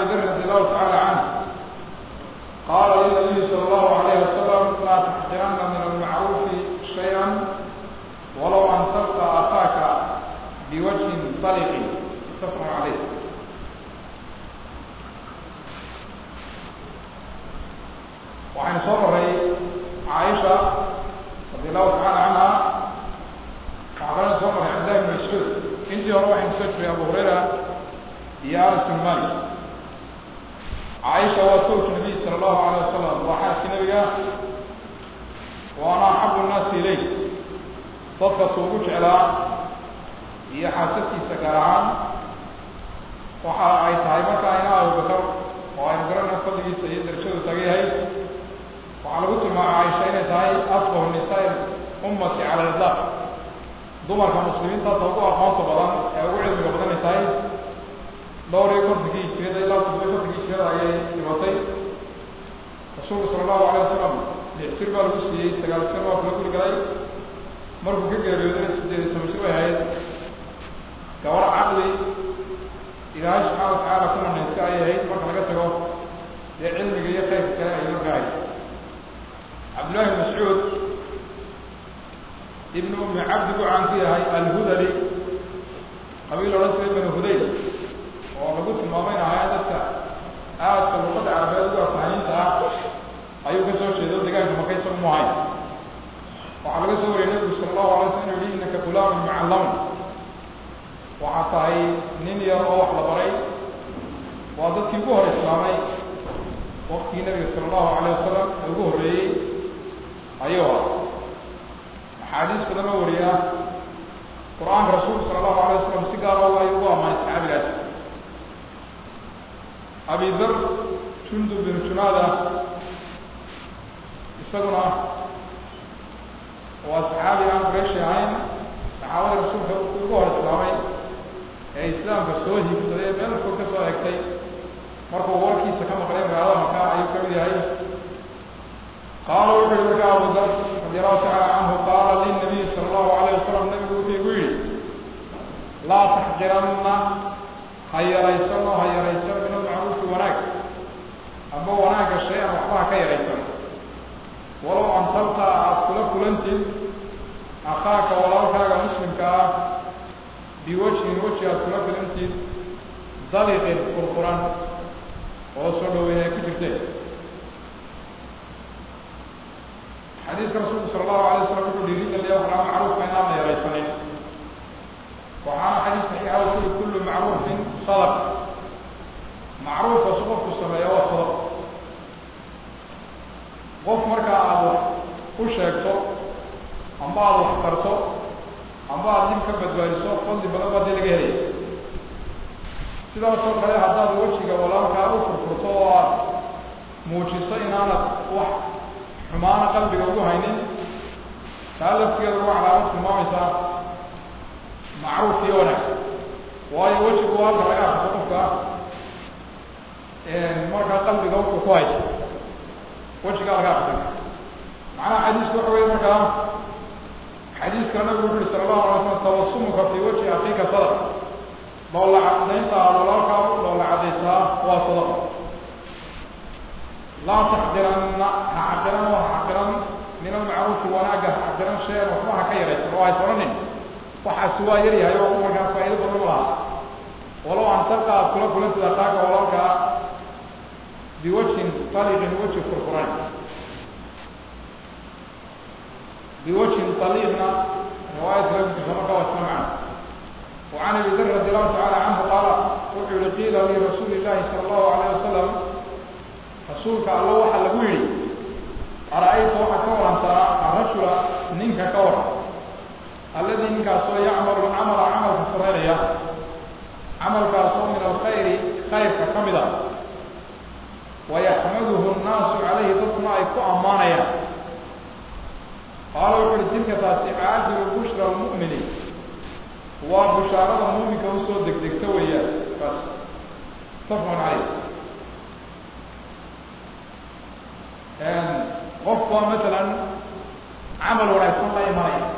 ذر رضي الله تعالى عنه قال للنبي صلى الله عليه وسلم لا تحقرن من المعروف شيئا ولو أن تلقى أخاك بوجه طلق متفق عليه وعن صبر عائشة رضي الله تعالى عنها وعن صبر عبد الله بن مسعود انت روح مسجد يا ابو هريره يا انس بن مالك عائشة وسوت النبي صلى الله عليه وسلم وحاس النبي وانا احب الناس اليه dadka suugu jeclaa iyo xaasadkiisa gaar ahaan waxa ay tahay markaa ina abubakar oo aynu garana fadligiisa iyo darajadu taga yahay waxaa lagu tilmaama caaisha inay tahay afqahu nisaa ummati cala lidlaq dumarka muslimiinta ta ugu aqoonta badan ee ugu cilmiga badan ay tahay dhowr iyo kontonkii hijiriyada ilaa toddoba kontonkii hijiriyada ayay dhimatay rasuulku sala allahu alay wasalam lix jir baa lagu siiyey sagaal jir waa kula guri galay markuu ka geeriyooday sideed iyo toban jir bay ahayd gabadh caqli ilaahay subxaana watacaala ku manayska ay ahayd marka laga tago dee cilmiga iyo khayrka kale ay markahay cabdullahi bn mascuud ibn ummi cabdi buu caan ku yahay alhudali qabiil odhan jiray banu hudayl oo lagu tilmaamayn ahaa dadka aadka luqada carabeed uga fahaniinta ah ayuu ka soo jeedo deegaanka maka isagu mu ahayn waxaa laga soo wariyay nabigu sala allahu alay slam inu yihi innaka gulaamun mucallamun waxaa tahay nin yar oo wax la baray waa dadkii ugu hor islaamay waktigii nabiga sala allahu alayh wasalam ee ugu horreeyey ayuu ah axaadiis badan oo wariya qur-aanka rasuulku sala allahu alay wasalam si gaar o ay ugu amaanay saxaabigaas abi dar jundub binu junaada isaguna waa saxaabi aan qurayshi ahayn saxaabada rasuulka ugu hor islaamay ee islaamka soo hiigsaday meel fog ka soo egtay markuu warkiisa ka maqlay magaalada maka ayuu kamid yahay qaala wuxu yihi markaa abu dar radi allahu tacala canhu qaala linabiy sala allahu alayh wasalam nabigu wuxuu igu yihi laa taxqiranna ha yaraysan oo ha yaraysan min almacruufi wanaag amba wanaagga shay-an waxba ha ka yaraysan walow an talqa aada kula kulantid akhaaka walaalkaaga muslimka ah biwajhin weji aada kula kulantid daliqin furfuran oo soo dhaweyn ay ku jirteen xadiidka rasuulku sala allahu alay waslam wuxuu dhiirigelaya waxaa macruufka inaan la yaraysanin waxaana xadiis saxiixa u kuli kullu macruufin sadaq macruufka su qofku sameeya waa sadaq qof markaa aada wax u sheegto amba aada wax tarto amba aada dib ka badbaadiso fadli badan baa dee laga helaya sidaasoo kale haddaad wejiga walaalkaa u furfurto oo aad muujiso inaanad wax xumaana qalbiga ugu haynin taa laftigeeda waa calaamad tilmaamaysaa macruuf iyo wanaag waayo wejigu halka laga afiso qofka markaa qalbiga wuxuu ku hayso wejigaa laga afisan macnaha xadiisku waxa wey markaa xadiiska nabigu wuxu uhi sala allahu alay slam tawasumuka fi wajhi akiika sadaq loola cadaynta aad walaalkaa loola cadaysaa waa sadaq laa taxdiranna ha xaqiran oo ha xaqiran min almacruufi wanaaga ha xaqiran shayan waxba ha ka yaraysan oo hays odhanin waxaasi waa yar yahay oo markaa faa'ido badan u lahaa walow an talqa aad kula kulantid akaaga walaalkaa biwajhin taliqin weji furfuran biwajhin taliqna riwaayat lafdiisa marka waa isla macna وعن ابي ذر رضي الله تعالى عنه قال وحي قيل لرسول الله صلى الله عليه وسلم رسولك الله وحا لغو يري أرأيت وحا كورا الرجل نينك كورا الذي نينك سو يعمل العمل عمل فريريا عمل كاسو من الخير خير ككمدا ويحمده الناس عليه ضدنا يكو أمانيا قال وحي تلك تاسي عاجل بشرى المؤمنين waa bushaarada muuminka usoo degdegta weeyaan bas mutafaqun caleyh qofku waa masalan camal wanaagsan la imanaya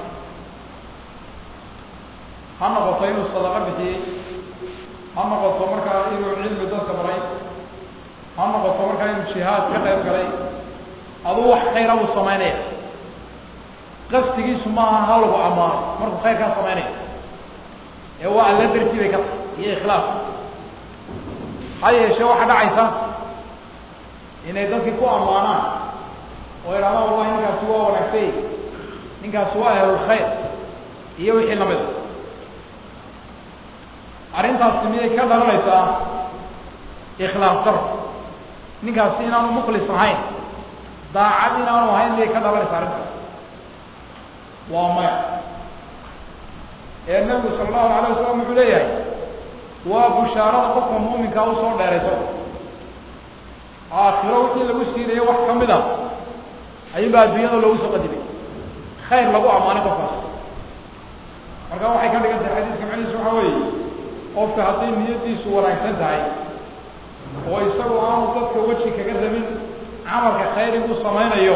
ha noqoto inuu sadaqo bixiyey ha noqoto markaa inuu cilmi dadka baray jihaad ka qayb galay aduu wax khayra buu samaynaya qasdigiisu maaha ha lagu ammaano markuu khayrkaa samaynaya ee waa alla dartii bay ka tahay iyo ikhlaas ha yeeshee waxaa dhacaysa inay dadkii ku ammaanaan oo idhahdaan wallahi ninkaasi waa wanaagsay ninkaasi waa ahlulkhayr iyo wixii lamida arrintaasi miyay ka dhalanaysaa ikhlaas daro ninkaasi inaanu mukhlis ahayn daacad inaanu ahayn miyay ka dhalanaysaa arrintaas waa maya ee nabigu sala allahu alayh wasalam wuxuu leeyahay waa bushaarada qofka muuminkaa usoo dheerayso aakhiro wixii lagu siinayo wax ka mid a ayuunbaa adduunyada loogu soo qadimay khayr lagu ammaanay qofkaas marka waxay ka dhigan tahay xadiiska macnihiisu waxaa weeye qofka hadday niyadiisu wanaagsan tahay oo isagu aanu dadka weji kaga rabin camalka khayrigu samaynayo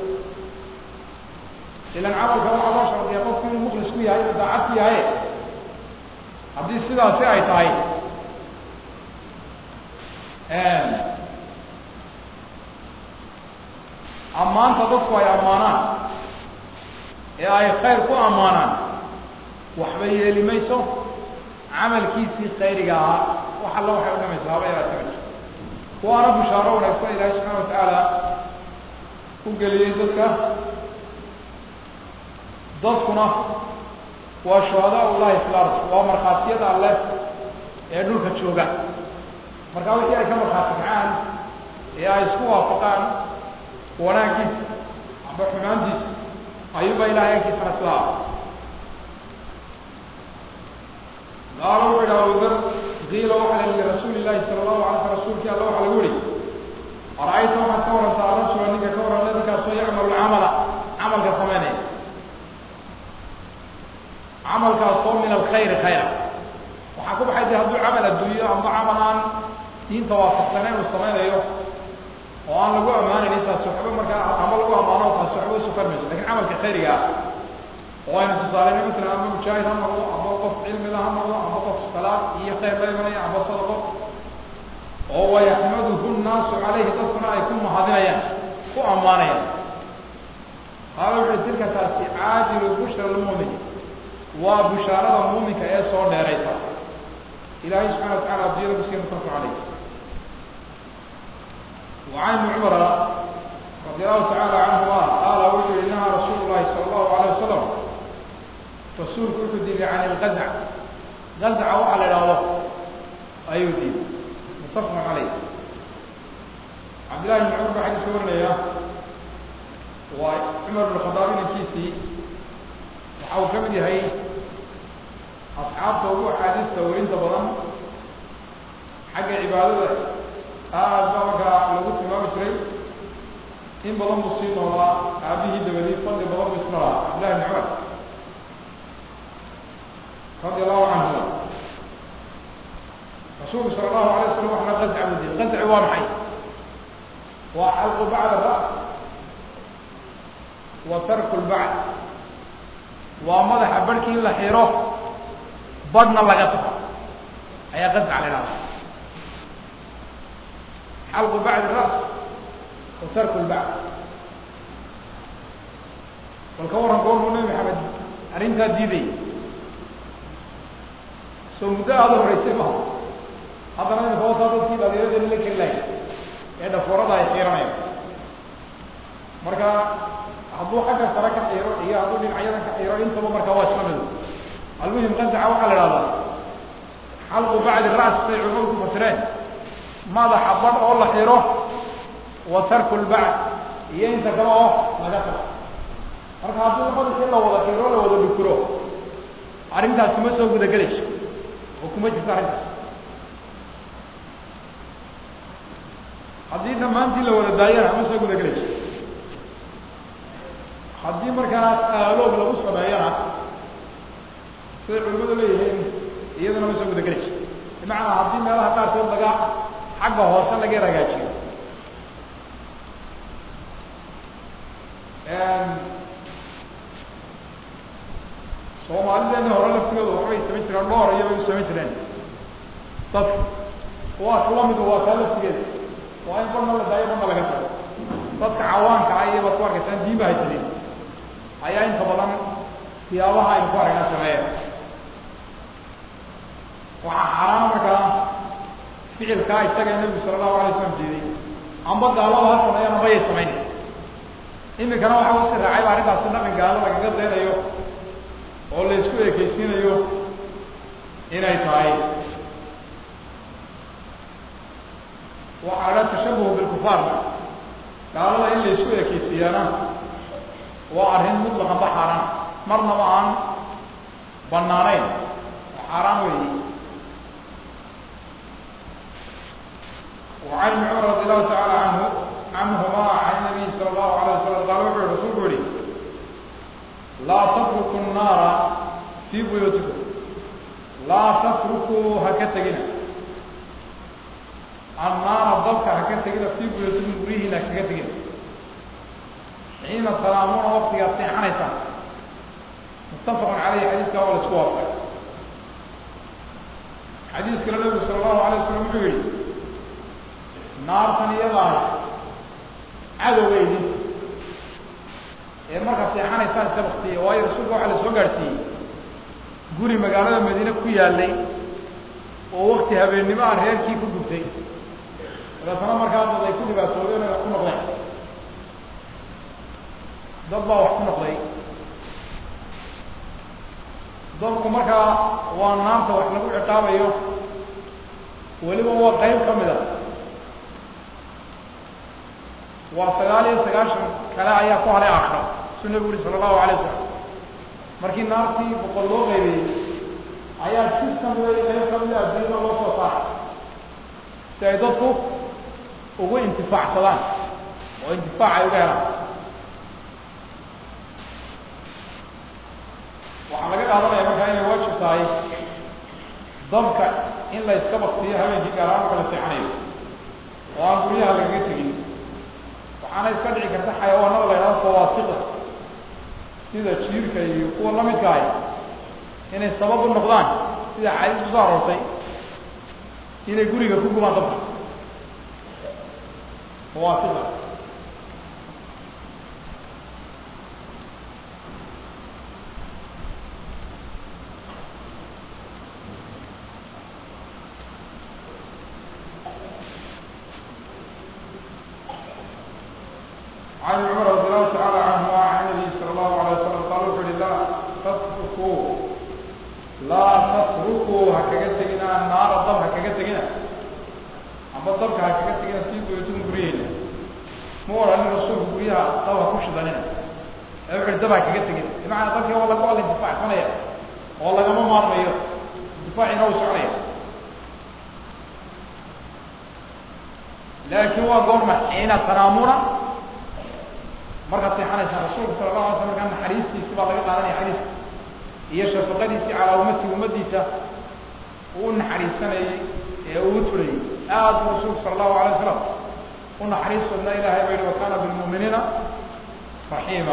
ilan camalka waxaa loo shardiya qofku inuu mukhlis ku yahay daacad ku yahay haddii sidaasi ay tahay ammaanta dadku ay ammaanaan ee ay khayr ku ammaanaan waxba yeeli mayso camalkiisii khayriga ahaa wax alla waxay udhamaysaa haba yaraata ma jirto waana bushaaro wanaagsan ilaahay subxana watacaala u geliyey dadka dadkuna waa shuhadaa ullahi fi lard waa markhaatiyada alleh ee dhulka jooga markaa wixii ay ka markhaati kacaan ee ay isku waafaqaan wanaaggiisa amba xumaantiisa ayuuba ilahay agtiisana sidaa qaala wuxu yidhi abudar qiila waxaa la lirasuuli illahi sala allahu alay sl rasuulkii alla waxaa lagu yihi ara-ayta waxaad ka warantaa arasula ninka ka waran ninkaasoo yacmalu lcamala camalka samaynaya camalkaasoo min alkhayri khayra waxaa ku baxay de hadduu camal adduunyo amba camal aan diinta waafaqsanayn uu samaynayo oo aan lagu ammaanayn intaas waxba markaa ama lagu ammaano taas waxba usukar mayso lakin camalka khayriga ah oo aynu tusaaleyna matala ama mujaahid ha noqdo ama qof cilmila ha noqdo ama qof salaad iyo khayr la imanaya ama sadaqo oo wayaxmaduhu nnaasu calayhi dadkuna ay ku mahadinayaan ku ammaanayaan qaala wuxuui tilka taasi caajilu bushra lmumin waa bushaarada muuminka ee soo dheeraysa ilahay subxana wa tacala adiyada kusiiya mutafaq caleyh وعن ابن عمر رضي الله تعالى عنهما قال وحي نهى رسول الله صلى الله عليه وسلم رسول كنت دي عن الغزع غزع وعلى الأوضح أيو دي متفق عليه عبد الله بن عمر حديث ورنا يا وعمر بن الخطاب الكيسي وحاول كمدي هي أصحاب توقع حديث تورين تبضن حق عبادته aad baa markaa lagu tilmaami jiray in badan buu sii noolaa aabihii dabadii fadli badan buu isna lahaa cabdillahi bn cumar radi allahu canhuma rasuulku sala allahu alay waslam waxna qazca buu diiy qazci waa maxay waa xalqu bacd ras wa tarku lbacd waa madaxa barhkii in la xiro badhna laga tago ayaa qazca la idhahda xalqu bacd ras wa tarku lbacd bal ka waran goormuu nabi maxamed arrintaa diiday soo muddo aada horeysay maha haddana imika wataa dadkii dhalinyarada la keli lahay ee dhafoorada ay xiiranayaan marka hadduu xagga sare ka xiiro iyo hadduu dhinacyadan ka xiiro intaba markaa waa isla mido almuhim qandaca waxaa la ihahdaa xalqu bacdi ras say culimadu ku fasireen madaxa badh oo la xiro wa tarku lbacd iyo inta kale oo laga tago marka haddii madaxii la wada xiro la wada dhukuro arrintaas kuma soo gudagelayso oo kuma jirto arrintaas haddii dhammaantii la wada daayana ma soo gudagelayso haddii markaa aaloob lagu sameeyana siday culimadu leeyihiin iyaduna ma soo gudagelayso bimacnaa haddii meelaha qaarkood laga xagga hoose laga ragaajiyo soomaalideena hore laftigooda waxbay samayn jireen dhoor iyobay u samayn jireen dadka waa kala mid waa taa laftigeeda waa in badna la daayo badna laga tago dadka cawaanka ah iyo baad ku arkaysaan diin ba haysanin ayaa inta badan siyaabaha aynu ku aragna sameeya waxaa xaaraana markaa ficilkaa isaga nebigu sala allahu alay slam jeeday amba gaalada ha sameeyaan amba yay samayn imikana waxa usi raacay ba arrintaasi dhaqan gaalo lagaga daynayo oo la isku ekeysiinayo inay tahay waxaa la tashabuhu bilkufaarna gaalada in la isku ekeysiiyaana waa arrin mutlaqan ba xaaraan marnaba aan banaanayn oo xaaraan weyi وعن ابن عمر رضي الله تعالى عنه عنهما عن النبي صلى الله عليه وسلم قال وحي رسول قولي لا تتركوا النار في بيوتكم لا تتركوا هكتجنا النار الضبك هكتجنا في بيوتكم بريه لك هكتجنا حين تنامون وقت يطيع حنيتا متفق عليه حديث كاول سواب حديث كلا النبي صلى الله عليه وسلم يقول naartan iyadaah cadowgeydi ee markaa seexanaysaan iska baktiye waayo rasuulka waxaa la soo gaadhsiiyey guri magaalada madiine ku yaalay oo wakti habeennimo ah reerkii ku gubtay dabeetana markaa dad ay ku dhibaatoodeen ay wax ku noqdeen dad baa wax ku noqday dadku markaa waa naarta wax lagu ciqaabayo weliba waa qayb ka mid a waa sagaal iyo sagaashan kale ayaa ku halay aakhiro suu nabigu uri sala allahu alay wasalam markii naartii boqol loo qaybeeyey ayaa si kamida qayb kamida adduunyada loo soo saaray si ay dadku ugu intifaacsadaan oo intifaac ay uga helaan waxaa laga qaadanaya markaa inay waajib tahay dabka in la iska baktiyo habeenkii gaaraan marka la seexanayo oo aan guryaha lagaga tegin waxaana iska dhici karta xayawaanada la yidhahdo fawaasiqa sida jiirka iyo kuwa lamidka ahy inay sabab u noqdaan sida xadiis kusoo aroortay inay guriga ku gubaan dabka fawaasiqa عن عمر رضي الله تعالى عنه وعن النبي صلى الله عليه وسلم قال وحول لا تتركوا لا تتركوا هكذا النار الضب هكذا أما الضب هكذا في بيوتهم بريهنا مو أن الرسول بريها طوى كوش ذننا أبعد الضب هكذا بمعنى الضب والله قال الدفاع ثنيا والله ما مار مير دفاع نوس عليه لكن هو قول حين تنامون markaad seexanaysaa rasuulka sala allahu alay slam markaa naxariistiisi baa laga qaadanaya xadiiska iyo shafaqadiisii calaa ummati ummadiisa uu naxariisanayey ee uu turayey aad buu rasuulku sala allahu alay wasalam u naxariis badnaa ilahay ba yihi wa kana bilmu'miniina raxiima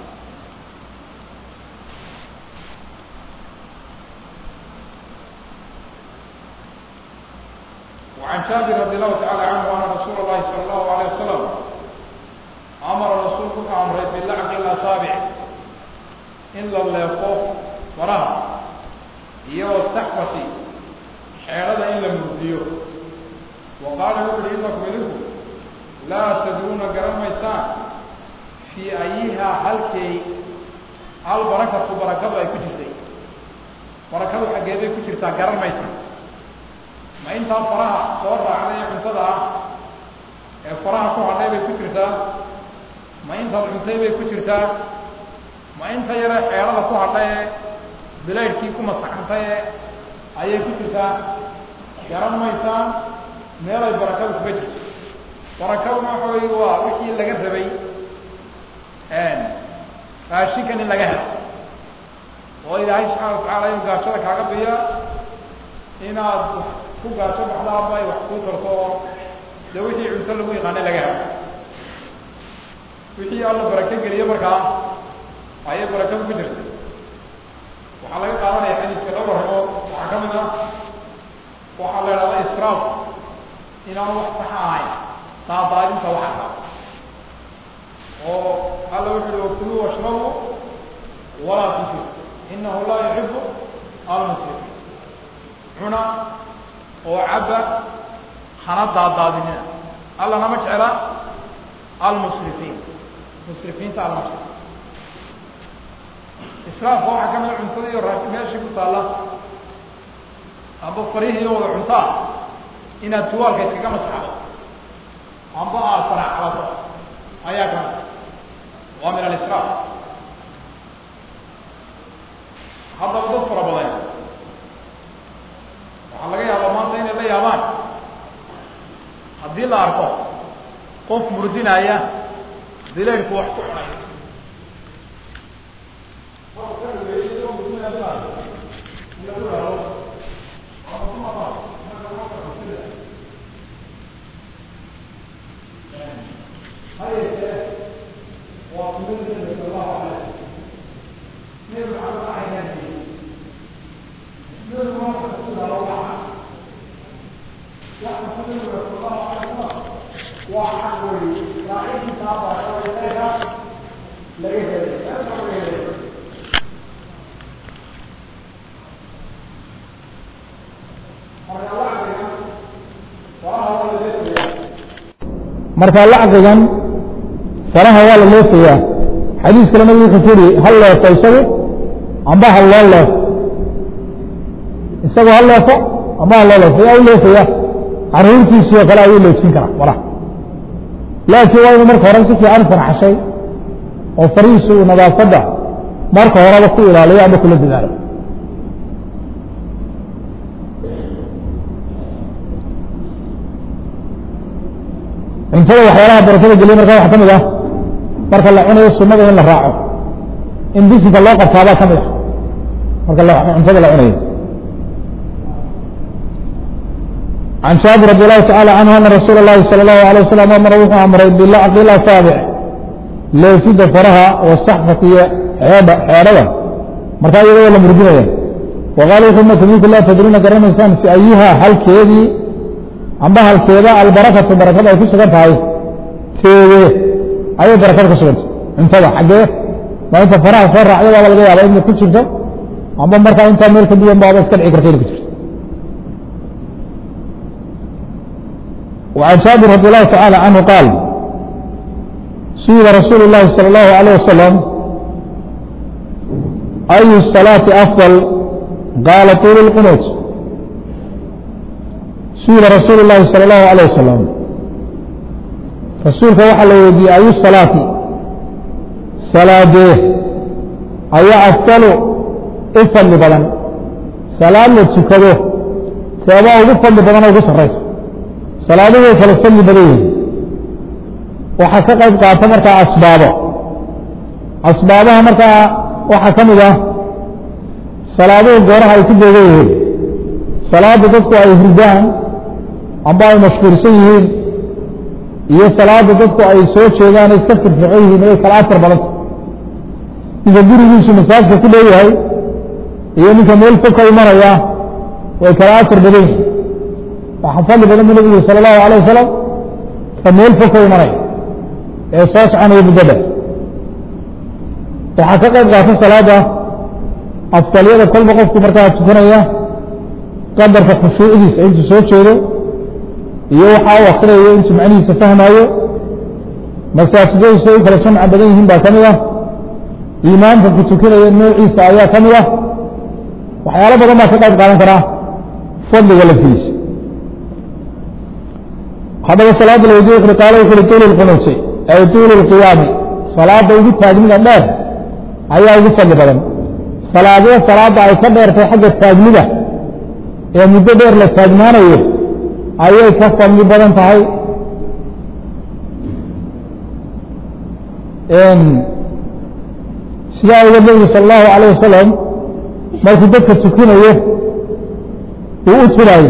وعن جابر رضي الله تعالى عنه أن رسول الله صلى الله عليه وسلم amara rasuulku wuxuu amray bilacqi اlasaabic in la leefo faraha iyo wataxfati xeedhada in la murdiyo wa qaala wuxu uhi inakum idinku laa tadruuna garan maysaan fii ayihaa halkay hal barakatu barakadu ay ku jirtay barakadu xaggeeday ku jirtaa garan maysaan ma intaa faraha soo raacday ee cuntada ah ee faraha ku hadhay bay ku jirtaa ma intaad cuntay bay ku jirtaa ma inta yare xeelada ku hadhay ee bilaydhkii ku masaxantay ee ayay ku jirtaa garan maysaan meelay barakadu kuga jirto barakaduna waxa wey waa wixii laga rabay raashinkan in laga helo oo ilaahay subxaana watacaala inuu gaashada kaaga biya inaad ku gaasho baxdaaba ay wax kuu tarto oo dee wixii cunto lagu yaqaanay laga helo wixii alla barako geliye markaa ayay barakadu ku jirta waxaa laga qaadanaya xadiiska dhowr arrimood waxaa ka mid ah waxaa la idhahda israaf inaanu wax saxa ahayn daadaadinta waxa ka oo alla wuxu uhi wakuluu washrabuu walaa tusir inahu laa yuxibu almusir cuna oo cabba hana daadaadinina alla nama jecla almusrifiin musrifiinta allama jecla israafka waxaa kamida cuntada iyo raasi meeshii ku taalla amba farihii iyo wada cuntaa inaad tuwaalka iskaga masaxdo amba aad saracalato ayaa kamid waa min alisraaf haddaba dad fara badan waxaa laga yaabaa maanta inay la yaabaan haddii la arko qof murdinaya dilayrku wax ku cunay marka lacqigan faraha waa la leefayaa xadiis kale nabigu wuxuu ku yihi hal leefo isagu amba ha loo leefo isagu ha leefo amba ha loo leefo yaa u leefaya caruurtiisii oo kale ayuu leefsin karaa faraha laakiin waa inuu marka hore si fiican farxashay oo farihiisu uu nadaafadda marka horeba ku ilaaliyo ama kula dadaalo cuntada waxyaalaha barakada geliya marka waxa ka mid ah marka la cunayo sunada in la raaco in bisinka loo qabtaabaa ka mid ah marka cuntada la cunayo عن جابر رضي الله تعالى عنه أن رسول الله صلى الله عليه وسلم أمر وحو أمر بلعق الأصابع ليفيد فرها والصحفة حيادة حيادة مركا يقول ولا مرجية وقال ثم تبيك الله تدرون كرم إنسان في أيها هل كيدي أما هل كيدا البركة بركة أو كيش كانت هاي كيدي أي بركة كسرت انتبه حقه ما أنت فرها صار عليه ولا جاي على إنك كل شيء أما مركا أنت ملك الدين بعض استدعي كرتين كتير وعن جابر رضي الله تعالى عنه قال سئل رسول الله صلى الله عليه وسلم أي الصلاة أفضل قال طول القنوت سئل رسول الله صلى الله عليه وسلم رسولك وحل يدي أي الصلاة صلاة أي أفضل إفضل بدن صلاة لتسكده سيبقى أفضل بدن أو قصر salaaduhu way kala fadli badan yihiin waxaa ka qayb qaata markaa asbaabo asbaabaha markaa waxaa ka mid ah salaaduhu gooraha ay ku beegan yihiin salaada dadku ay hurdaan amba ay mashhuursan yihiin iyo salaada dadku ay soo jeedaan ay iska firfircon yihiin way kala asar badanta ninka gurigiisu masaajka ku leeyahay iyo ninka meel fog ka imanaya way kala asar badan yihiin waxaa fadli badan bu nabigu sala allahu alayه wasalam ka meel fog ka imanaya ee soo soconaya muddada waxaa ka qayb qaata salaada afdaliyada kolba qofku markaa tukanaya qadarka khushuucdiisa intuu soo jeedo iyo waxa u akrinayo intuu macnihiisa fahmaayo masaajidadiisa u kala jamca badan yihiin baa ka mid ah imaamka ku tukanaya noociisa ayaa ka mid ah waxyaalo badan baa ka qayb qaadan karaa fadliga laftiisa haddaba salaada laweydiye wuxu qaala wuxu uhi tuulu lqunuuti ay tuulu lqiyaami salaada ugu taagnida dheer ayaa ugu fadli badan salaadee salaada ay ka dheertay xagga taagnida ee muddo dheer la taagnaanayo ayay ka fadli badan tahay sidaa uga nebigu sala allahu alayh wasalam markuu dadka tukinayo uu u turaayo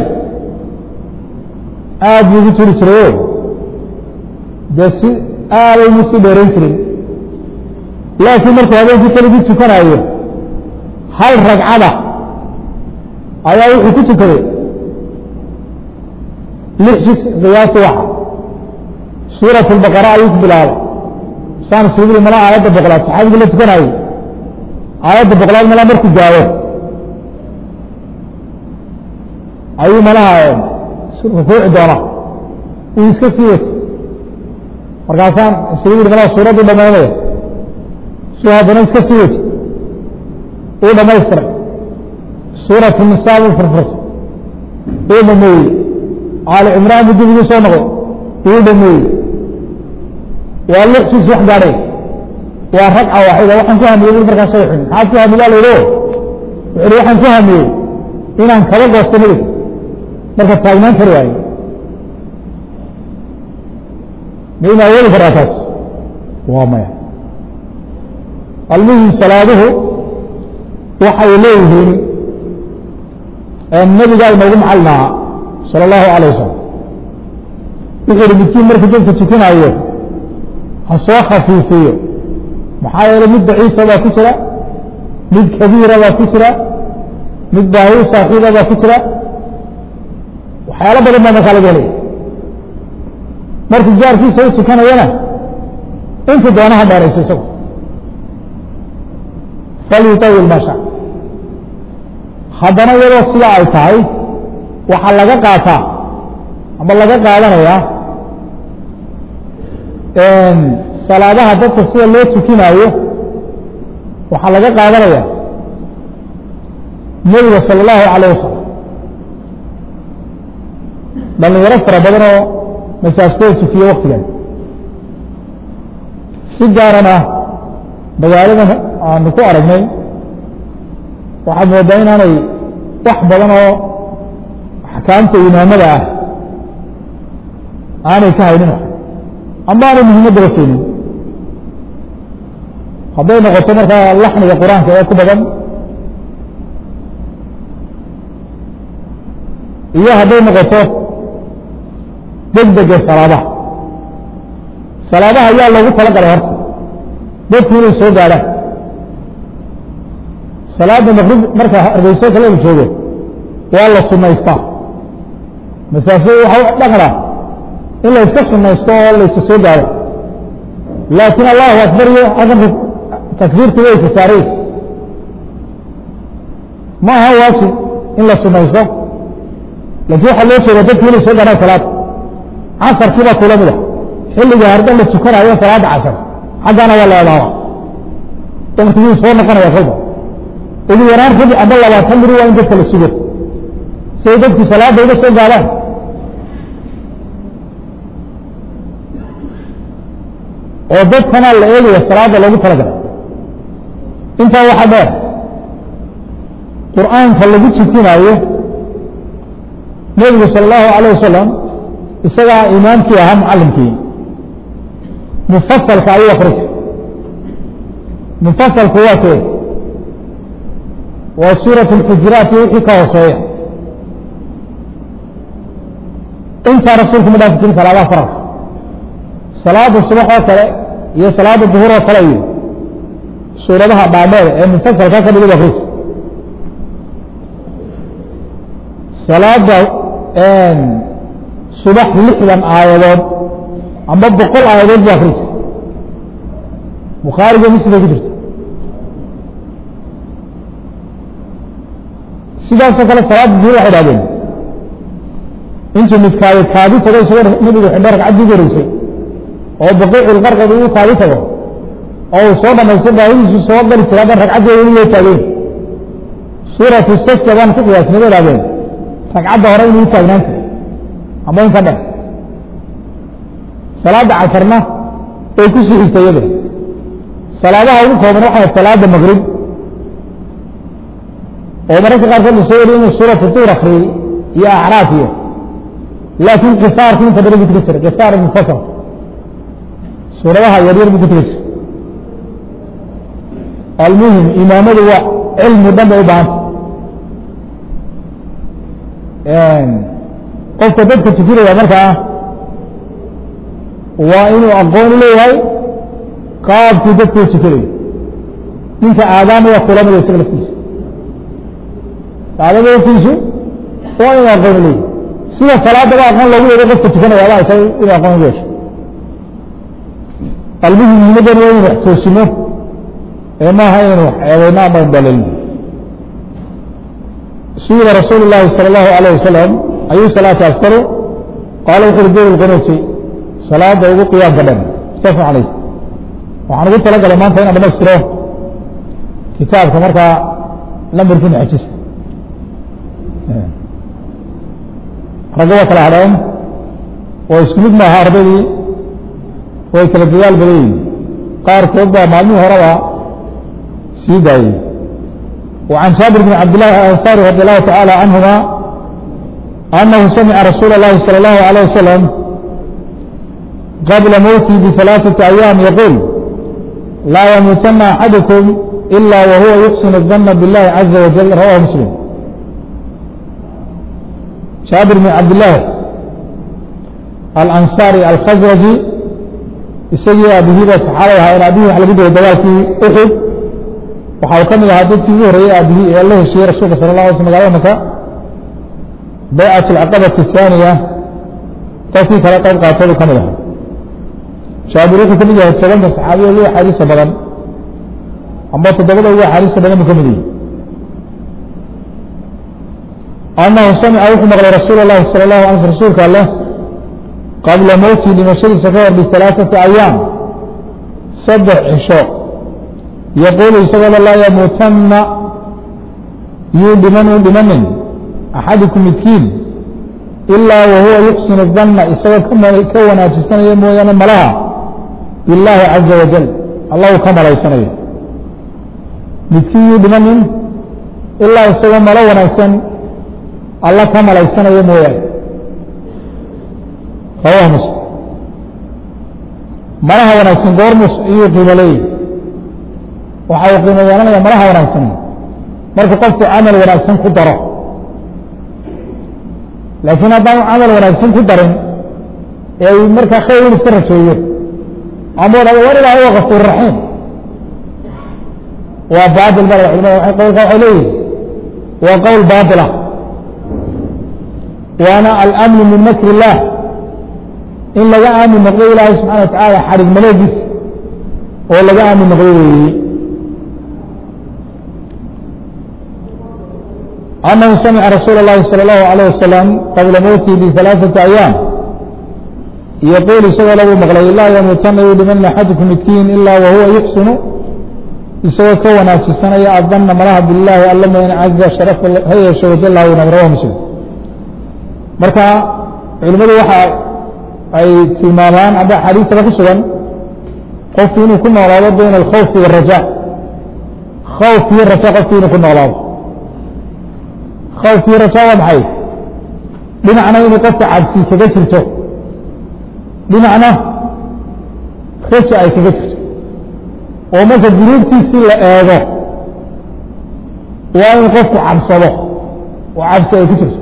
aad buu ugu turi jirayo dee si aaday mu sii dheerayn jirin laakiin markuu habeenkii keligii tukanaayo hal ragcada ayaa wuxuu ku tukaday lix jis qiyaasi waxa suuraة الbaqara ayuu ku bilaabay saan suguri mala aayadda boqolaad saxaabigii la tukanayey aayadda boqolaad mala markuu gaabo ayuu malaha rukuuci doona uu iska sii wato markaasaan isugu yidhi malaha suuraddu dhamaynaya suu haddana iska sii wato uu dhamaystiray suuratu nisaa uu furfurtay uu dhameeyey aali cimraan buu dib ugu soo noqday uu dhameeyey waa lix sis wax gaadhay waa ragca waaxida waxaan ku hamiyey bui markaa shay xun maxaad ku hamiyaa la yidhi wuxu uhi waxaan ku hamiyey inaan kaba goosto nabiga marka taagnaan kari waayo ma ina awoodi karaa taas waa maya almuhim salaaduhu waxay leeyihiin nabigaa inoogu macalin ahaa salى اllahu alayه wasalam wuxuu yihi midkiin markuu dadka tukanaayo ha soo khafiifiyo maxaa yeelay mid daciifa baa ku jira mid kabiira baa ku jira mid baahi saaxiiba baa ku jira waxyaalo badan baa markaa laga helaya markuu jaarkiisa u tukanayana inta doonaha dheerayso isagu falyutawil ma sha haddana iyadoo sida ay tahay waxaa laga qaataa ama laga qaadanayaa salaadaha dadka sida loo tukinaayo waxaa laga qaadanaya nebiga salى اllahu alayه wasalam dhalinyaro fara badan oo masaajkooda tukiye waktigan si gaarana magaaladan aanu ku aragnay waxaad moodaa inaanay wax badan oo axkaamta imaamada ah aanay ka haynin ama aanay muhiimaddaba siinin hadday noqoto markaa laxniga qur-aanka ee ku badan iyo hadday noqoto degdega salaadaha salaadaha ayaa loogu tala galay horta dadku inay soo gaadhaan salaada maqrib marka hargeyso kale la joogo waa la sunaystaa masaafo waxa dhaqna in la iska sunaysto oo la iska soo gaado laakiin allahu akbar iyo adanka takbiirta way ka saaray ma aha waajib in la sunaysto laakiin waxaa loo jeeda dadku inay soo gaadhaan salaada casarkii baa kula mida xilliga hardan la tukanayo salaada casar xaggana waa la edaaba waktigii soo noqonaya kolba ugu yaraan rabi aba labaatan miri waa in dadka la sugo siay dadku salaada uga soo gaadaan oo dadkana la eegaya salaada loogu talagalay intaa waxaa dheer qur'aanka lagu tukinaayo nebigu salى اllahu alayه wasalam isagaa imaamkii ahaa mucalimkii mufasalka ayuu akrisa mufasalku waa kee waa suuraة اxujuraat iyo wixii ka hooseeya intaa rasuulku ma dhaafi jirin salaadaha faralka salaada subax oo kale iyo salaada duhur oo kale iyo suuradaha dhaadheer ee mufasalka ka dhigid akris salaada subax lixdan aayadood amba boqol aayadood bu akris bukhaariga muslimay ku jirta sidaasoo kale salaada duhur waxay dhahdeen intuu mid kaadi kaadi tago isagoo nabigu xidho ragcaddii ugu horeysay oo baqiicul qarqad uu kaadi tago oo uu soo dhamaysto baahidiisu soo gali jira hadan ragcaddii weli way taageen suuratu sajda baan ku qiyaasnay bay dhahdeen ragcadda hore inuu taagnaan jiray ama in ka dhan salaada casarna way ku sii xigtay iyada salaadaha ugu kooban waxaa salaada maqrib oo mararka qaarkood la soo wariyo inuu suuratu tuur akriyey iyo acraaf iyo laakiin kisaarku inta badan bu tukan jiray kisaar mufasal suuradaha yaryar bu ku tukan jiray almuhim imaamadu waa cilmi dhan bay u baahanta qofka dadka tukinaya markaa waa inuu aqoon u leeyahay qaabkii dadku u tukinayo ninka aadaamaya kulamada isaga laftiisa aadama laftiisu waa inuu aqoon u leeyahay sida salaadaba aqoon loogu yeehay qofka tukanaya aba tahay inuu aqoon u yeesho almuhim muhimadan waa inu wax toosino ee maaha inaynu wax eedayno ama indalin suila rasuul الlahi salى الlahu عalيه wasalam ayu salaati aftaru qaala wuxu uri dowr lqunuuti salaada ugu qiyaamka dhan mutafaq caleyh waxaan ugu tala galay maanta inaan dhamaystiro kitaabka markaa lambarkiina xejisa ragga waa kala hadheen oo isku mid maaha ardaydii way kala dadaal badan yihin qaarkood baa maalmihii horeba sii daayey وعن جابر بن عبد الله الأنصاري رضي الله تعالى عنهما أنه سمع رسول الله صلى الله عليه وسلم قبل موته بثلاثة أيام يقول لا يموتن أحدكم إلا وهو يحسن الظن بالله عز وجل رواه مسلم جابر بن عبد الله الأنصاري الخزرجي isagii aabihiiba saxaabay ahaa in aabihii waxa lagu dayay dagaalkii uxud waxa uu ka mid ahaa dadkii ugu horreeyey aabihii ee la heshiiyey rasuulka sala la alay sl magalada maka baycat alcaqabati ahaaniya dadkii kala qayb qaatadu ka mid ahaa jaabir wuxuu ka mid yahay tobanka saxaabiya ugu axaadiisa badan amba toddobada ugu axaadiisa badan buu ka mid yahay annahu samica wuxuu maqlay rasuul اllahi salى اlahu alay sl rasuulka alleh qabla mowtii dhimashadiisa ka hor bialaaثati ayaam saddex cisho yaquulu isagooda laa yamuutanna yuu dhiman u dhimanin axadikum midkiin ilaa wahuwa yuxsinu danna isagoo ka wanaajisanaya mooyaane malaha bilaahi caza wajal allah uu ka malaysanayo midkiin yuu dhimanin ilaa isagoo malo wanaagsan alla ka malaysanayo mooyaane rawahu muslim malaha wanaagsan goormus iyuu qiimo leeyahy waxa uu qiimo yeelanaya malaha wanaagsan marka qofku camal wanaagsan ku daro laakiin haddaan camal wanaagsan ku darin ee uu markaa khayr in iska rajeeyo ama odhado war ilaah waa kafuur raxiim waa baatil baa culimada qowlka waxay leeyihin waa qowl baatila waana alamnu min makr illah in laga aamin noqdo ilaahay subxana wa tacaala xarig maleegis oo laga aamin noqdo weeye أنه سمع رسول الله صلى الله عليه وسلم قبل موته بثلاثة أيام يقول سوى له مغلي لا يموتن لمن أحدكم مسكين إلا وهو يحسن يسوى كونا في السنة يأذن مراه بالله ألما إن عز شرف هي شو جل ونمره مسلم مركا علمه وحا أي تلمامان عند حديث رسولا قفين كنا ولا بين الخوف والرجاء خوف والرجاء قفين كنا ولا khawfkii raja waa maxay dhinacna inuu qofka cabsi kaga jirto dhinacna raja ay kaga jirto oo marka dunuubtiisii la eego waa in qofku cabsado oo cabsi ay ku jirto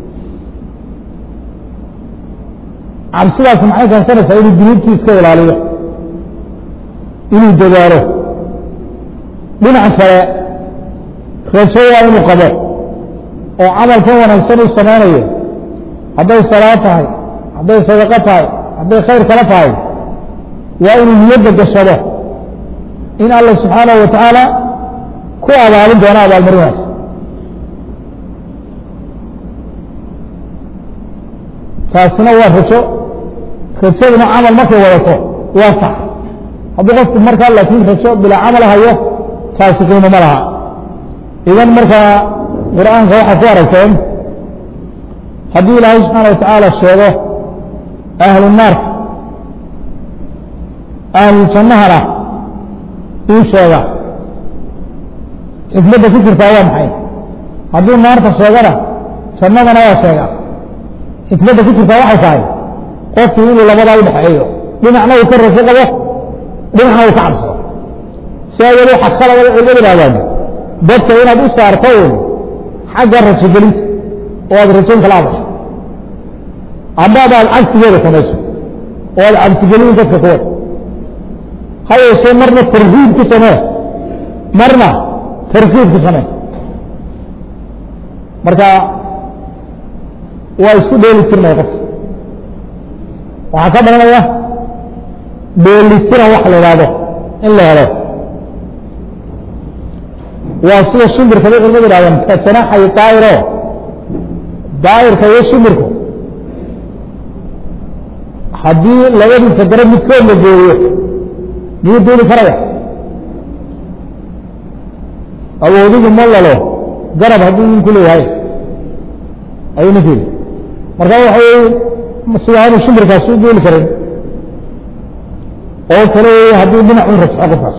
cabsidaas maxay keensanaysaa inuu dunuubtii iska ilaaliyo inuu dadaalo dhinac kale rajo waa inuu qabo oo camalkan wanaagsan uu samaynayo hadday salaad tahay hadday sadaqo tahay hadday khayr kala tahay waa inuu niyadda gashado in allah subxaanahu wa tacaala ku abaalin doono abaalmarinaas taasina waa rajo rajaduna camal markay wadato waa sax hadduu qofku markaa laakiin rajo bilaa camal hayo taasi qiimo ma laha idan markaa qur'aanka waxaa ku aragteen haddii ilaahay subxaana wa tacaala sheego ahlu naarka ahlu jannahana uu sheega xikmadda ku jirtaa waa maxay hadduu naarta sheegana jannadana waa sheega xikmadda ku jirtaa waxay tahay qofkii inuu labadaa u dhexeeyo dhinacna uu ka rajo qabo dhinacna uu ka cabsado si awal waxaa khalada culimadu ihahdaan dadka inaad u saarto un xagga rajogelinta oo aad rajoyn kala hadasho ama adaad cagsigeeda samayso oo aad cabsigelin dadka ku wado ha yeeshee marna tarhiib ku samee marna tarkiib ku samee marka waa isku dheeli tirnaya qofka waxaa ka dhalanaya dheelitiran wax la ihahdo in la helo waa sida shimbirka bay culimadu ihahdeen ka janaxay daa'iro daa'irka iyo shimbirku haddii labadiisa gare midkood la gooyo miyuu duuli karaya awoodigu ma lalo garab hadduu ninku leeyahay ayuu ninku yidhi marka waxa wey sida aanu shimbirkaasi u duuli karin oo kale hadduu dhinac un rajxo qofkaas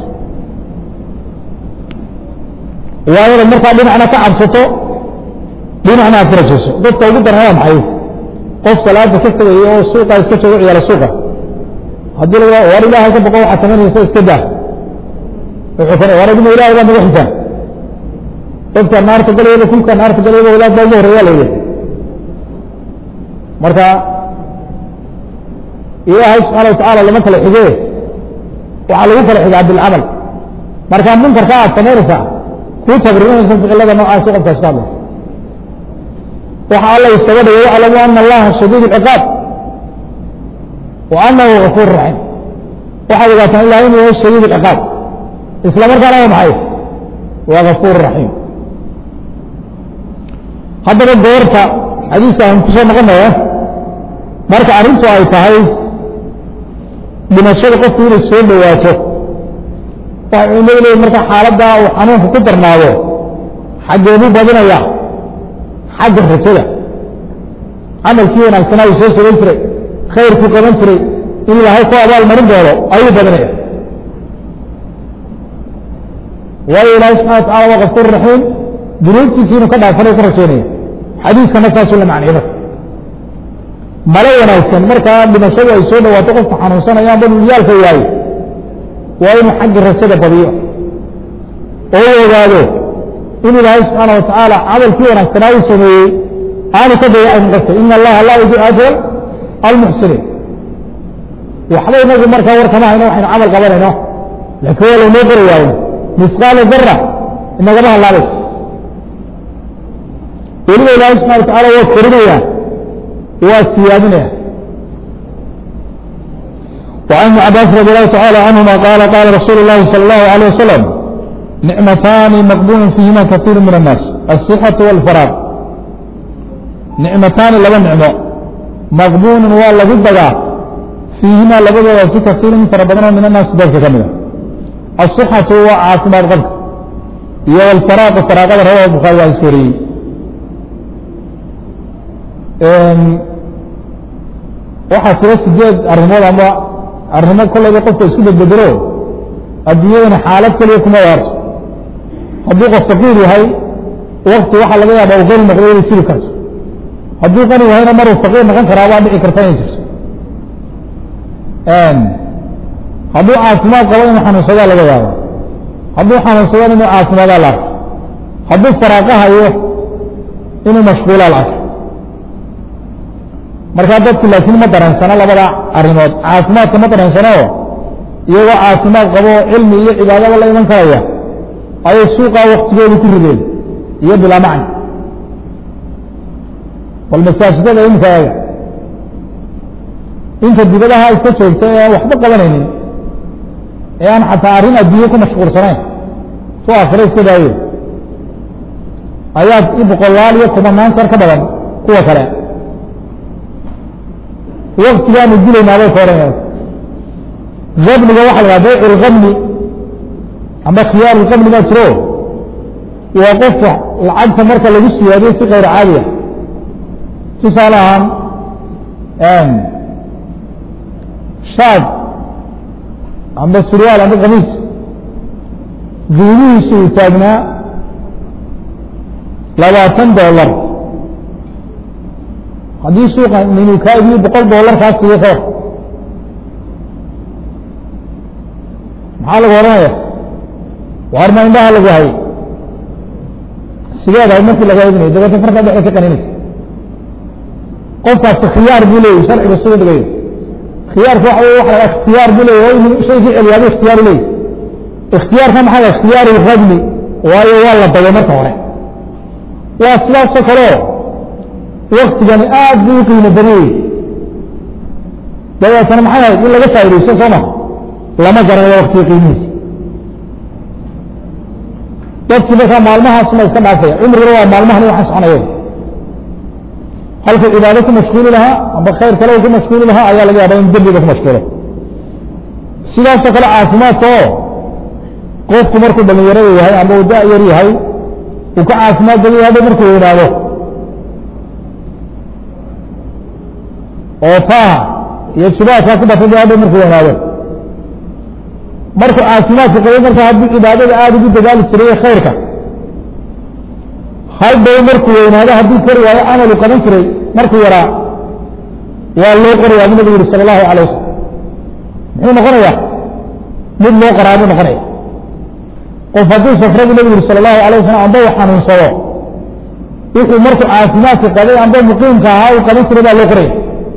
waa inaad markaa dhinacna ka cabsato dhinacna aad ka rajayso dadka ugu daran waa maxay qof salaada ka tegaya oo suuqa iska joogo ciyaala suuqa haddii la war ilaahay ka boqo waxaad samaynaysa iska daa wuxuu kana war adima ilahay baa naga xisaan dadka naarta galayaba kulka naarta galayaba walaad baa ugu horreeya layidhi marka ilaahay subxaana watacaala lama kala xige waxaa lagu kala xigaa bilcamal marka munkarka aad samaynaysaa kuu tabririnaysa ficilada noocaasi qofkaas ka hadlaysa waxa alla iskaga dhigay yaclamu ana allaha shadiid اlciqaab wa anahu gafuur raxiim waxaad ogaataan ilahay inuu yahay shadiid اlciqaab isla markaana waa maxay waa gafuur raxiim haddaba goorta xadiiska aan kusoo noqonaya marka arrintu ay tahay dhimashada qofku inay soo dhowaato waxay leeyihin marka xaaladda uu xanuunku ku darnaado xaggeedu badinaya xagga rajada camalkii wanaagsanaa uu soo samayn jiray khayrkuu qaban jiray in ilaahay ku abaal marin doono ayuu badinaya waayo ilaahay subxana watacala waa gafuur raxiim dunuubtiisi inuu ka dhaafanayo ka rajaynaya xadiiskana saasuu la macniyay marka malo wanaagsan markaa dhimashadu ay soo dhawaato qofka xanuunsanaya amba dulyaalka waayo waa inuu xagga rajada badiyo oo u ogaado in ilaahay subxaana watacaala camalkii wanaagsanaa uu sameeyey aanu ka dayacin qofka ina allaha laa yudiic ajra almuxsiniin waxba inagu markaa war kama hayno waxaynu camal qabanayno laakiin waa laynoo qori waayo misqaala dara inagama hallaabayso weliba ilaahay subxana watacala waa korinaya waa siyaadinaya وعن ابن عباس رضي الله تعالى عنهما قال قال رسول الله صلى الله عليه وسلم نعمتان مقبول فيهما كثير من الناس الصحة والفراغ نعمتان لبا نعمة مقبول والله بدغا فيهما لبدا في كثير من فربنا من الناس ذلك كاملا الصحة هو عاصمة الغلق هي الفراغ الفراغ هذا هو البخاري السوري waxaa jira sideed arrimood ama arrimo kolayba qofka isku bedbedelo adduunyadana xaalad keliya kuma waarto hadduu qof faqiir yahay wakti waxaa laga yaaba u qani noqdo inay jiri karto hadduu qani yahayna maruu faqiir noqon karaa waa dhici karta inay jirto hadduu caafimaad qabo inuu xanuunsadaa laga yaabo hadduu xanuunsadana inuu caafimaadaa la arko hadduu faraaqa hayo inuu mashquulaa la arko markaa dadku laakiin ma dareensano labada arrimood caafimaadka ma dareensano iyagoo caafimaad qabo cilmi iyo cibaadaba la iman karaya ayay suuqaa waktigooda ku rideen iyo bilaa macni bal masaajidada imika eega inta dibadaha iska joogta ee aan waxba qabanaynin ee aan xataa arrin adduunye ku mashquulsanayn su akhiro iska daayo ayaa i boqolaal iyo kumanaan jeer ka badan kuwa kale waktigaanu dilaynaabay ka ohanaya amniga waxa la dhaha bayc lkamni ama khiyaar lkamni baa jiro waa qofka lacagta marka lagu siyaadiyo si kayr caadiya tusaale ahaan shaad amba surwaal amba kamiis qiimihiisu uu taagnaa labaatan dollar haddii suuqa ninuu kaa idiyo boqol dollar kaa siiyo ka maxaa lagu odhanaya waar ma indhaha lagu hayay sideed ahay markii laga ibinayo dabeetna farkaa dhexda ka qaninaysa qofkaasi khiyaar buu leeyahy sharciga suu dhigayo khiyaarka waxa wey waxa ikhtiyaar buu leeyahy waa inuu shaygii celiyaaba ikhtiyaaru leeyahy ikhtiyaarka maxaa ikhtiyaaru radmi waayo waa la dayo marka hore waa sidaasoo kaleo waktigani aad buu u qiimo badanyey dabeetana maxay ahayd in laga faa'idaysto soo ma lama garanayo waktiga qiimihiisa dadkii markaa maalmahaasuma iska dhaafaya cumriguna waa maalmahan waxa soconaya halkuu cibaado ku mashquuli lahaa amba khayr kale ku mashquuli lahaa ayaa laga yaaba in dembiga ku mashquulo sidaasoo kale caafimaadka oo qofku markuu dhalinyarada yahay amba uu da- yar yahay uu ka caafimaad badan yahay hadhow markuu weynaado oo faaha iyo jubaadkaa ku batay hadhow markuu weynaado markuu caafimaadka qabo marka haddii cibaadada aada ugu dadaali jiray khayrka hadhow markuu weynaado haddii kari waayo camalu qaban jiray markuu yaraa waa loo qorayaa bu nabigu yihi sala allahu alay wasalam muxuu noqonayaa mid loo qoraa buu noqonaya qof hadduu safro bu nabigu yihi sala allahu alay wasalam amba uu xanuunsado wuxuu markuu caafimaadka qabay amba muqiimka ahaa uu qaban jiray baa loo qoraya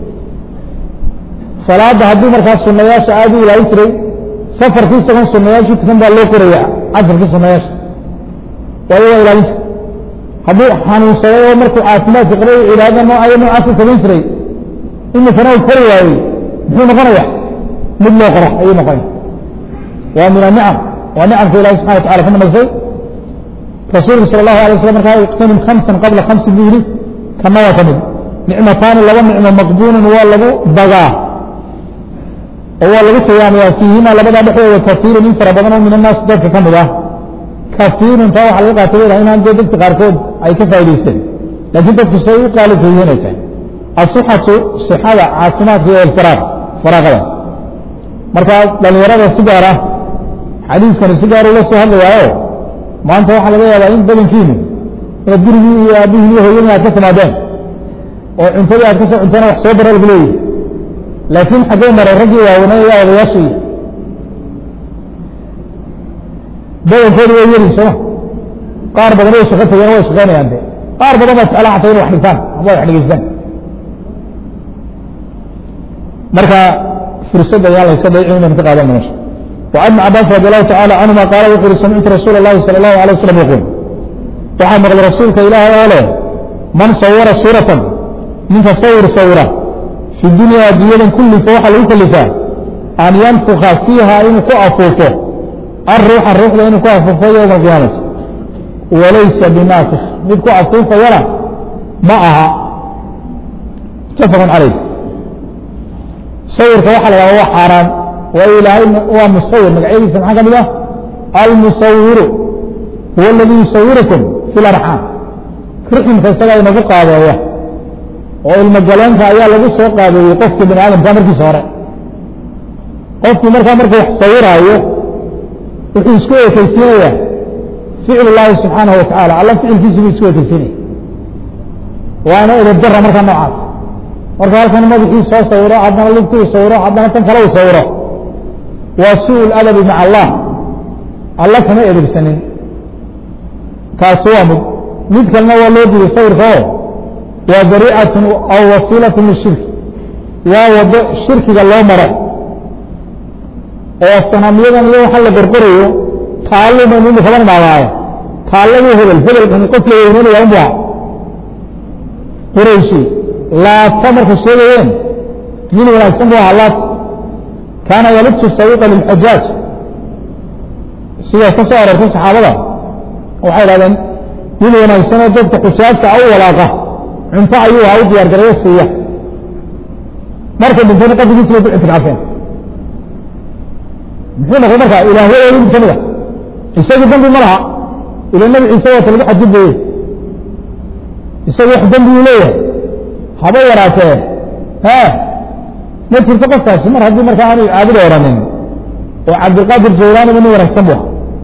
salaada hadduu markaas sunayaasha aada u ilaalin jiray safarkii isagoon sunayaashu tukan baa loo qoraya casarkii sunayaasha waayo waa ilaalin jiray hadduu xanuunsaday oo markuu caafimaadka qabay cibaadada noocayo noocaasa samayn jiray imikana uu kori waayey muxuu noqonaya mid loo qoro ayuu noqonaya waa min anicam waa nicamka ilahi subxana watacala ku namasay rasuulku sala allahu alay waslam markaa iqtanim khamsan qabla khamsin buu yihi kana waa ka mid nicmataani laba nicmo maqbuunan waa lagu dagaa oo waa lagu qiyaamaya fiihima labadaa dhexdooda kafiirun in fara badan oo min annaas dadka ka mid ah kafiirun taa waxaa laga qaatay weylaha inaan dee dadka qaarkood ay ka faa'idaysteen laakiin dadku say u qaalibka yihiin ay tahay asixatu sixada caafimaadka iyo ilfiraaq faraaqada marka dhalinyarada si gaar ah xadiiskani si gaar ula soo hadlayaayo maanta waxaa laga yaabaa in badankiinu inaad gurigii iyo aabihii iyo hooyadii aad ka timaadeen oo cuntadii aad kasoo cuntana wax soo bara lagu leeyahy laakiin xaggee maray raggii waaweynay ayaa odayaashii badankoodu way yeri sooma qaar badan way shaqo tageen way shaqaynayaan de qaar badan baa jeclaan xataa inay wax dhigtaan ama wax dhegeystaan marka fursadda ayaa layska dayicin inaynu ka qaadan meesha وعن ابن عباس رضي الله تعالى عنهما قال وقل سمعت رسول الله صلى الله عليه وسلم يقول waxaa maqlay rasuulka ilaahay oo leh man sawara suuratan ninka sawir sawira fi dunya adduunyadan kullifa waxaa lagu kalifaa an yanfuka fiiha inuu ku afuufo الروح الروح inuu ku afuufo yوم القيامة walaysa binaafik mid ku afuufayana ma aha mutafaq عalayh sawirka waxa la hahda waa xaaraan waayo ilaahay waa musawir magacyadiisa maxaa ka mid ah almusawiru huwa اladii yusawirakum fi اlarxaam riximka isagaa inagu qaabeeya oo ilmogaleenka ayaa lagu soo qaabeeyey qofka bani aadamka markiisa hore qofkii markaa markuu wax sawiraayo wuxuu isku ekeysiinaya ficil اllahi subxaanaه wataعala alla ficilkiisu buu isku ekeysiinaya waana edabdara markaa noocaas marka halkan madaxii soo sawiro haddana ligtuu sawiro haddana tan kale u sawiro waa suu adabi maca allah alla kama edebsanin kaasi waa mid mid kalena waa loo diiday sawirka oo waa dariicatun aw wasiilatun lishirki waa wado shirkiga loo maro oo sanamyadan iyo waxa la qorqorayo taalluban inu kaban imaadaayo taalladii hebel hebelkan qof la weynanaya unbu aha qurayshi laata markay sheegayeen nin wanaagsan bu ahaa laata kaana yalibtu sawiqa lilxajaaj sidaas ka soo aroortay saxaabada waxay dhahdeen nin wanaagsanoo dadka xujaajta u walaaqa cunto ayuu ahaa u diyaar garayo siiya markay dhintayna qabrigiisi bay ku ictikaafeen muxuu noqday marka ilaahyadoodi mid kamid a isagii dambi ma laha ila nabi ciise waata lagu xadgudbayey isagu wax dambi uu leeyahay haba yaraatee ha ma jirto qofkaasi mar haddii markaa aanu caabida oranin oo cabdilqaadir jawlaani ba nin wanaagsan bu aha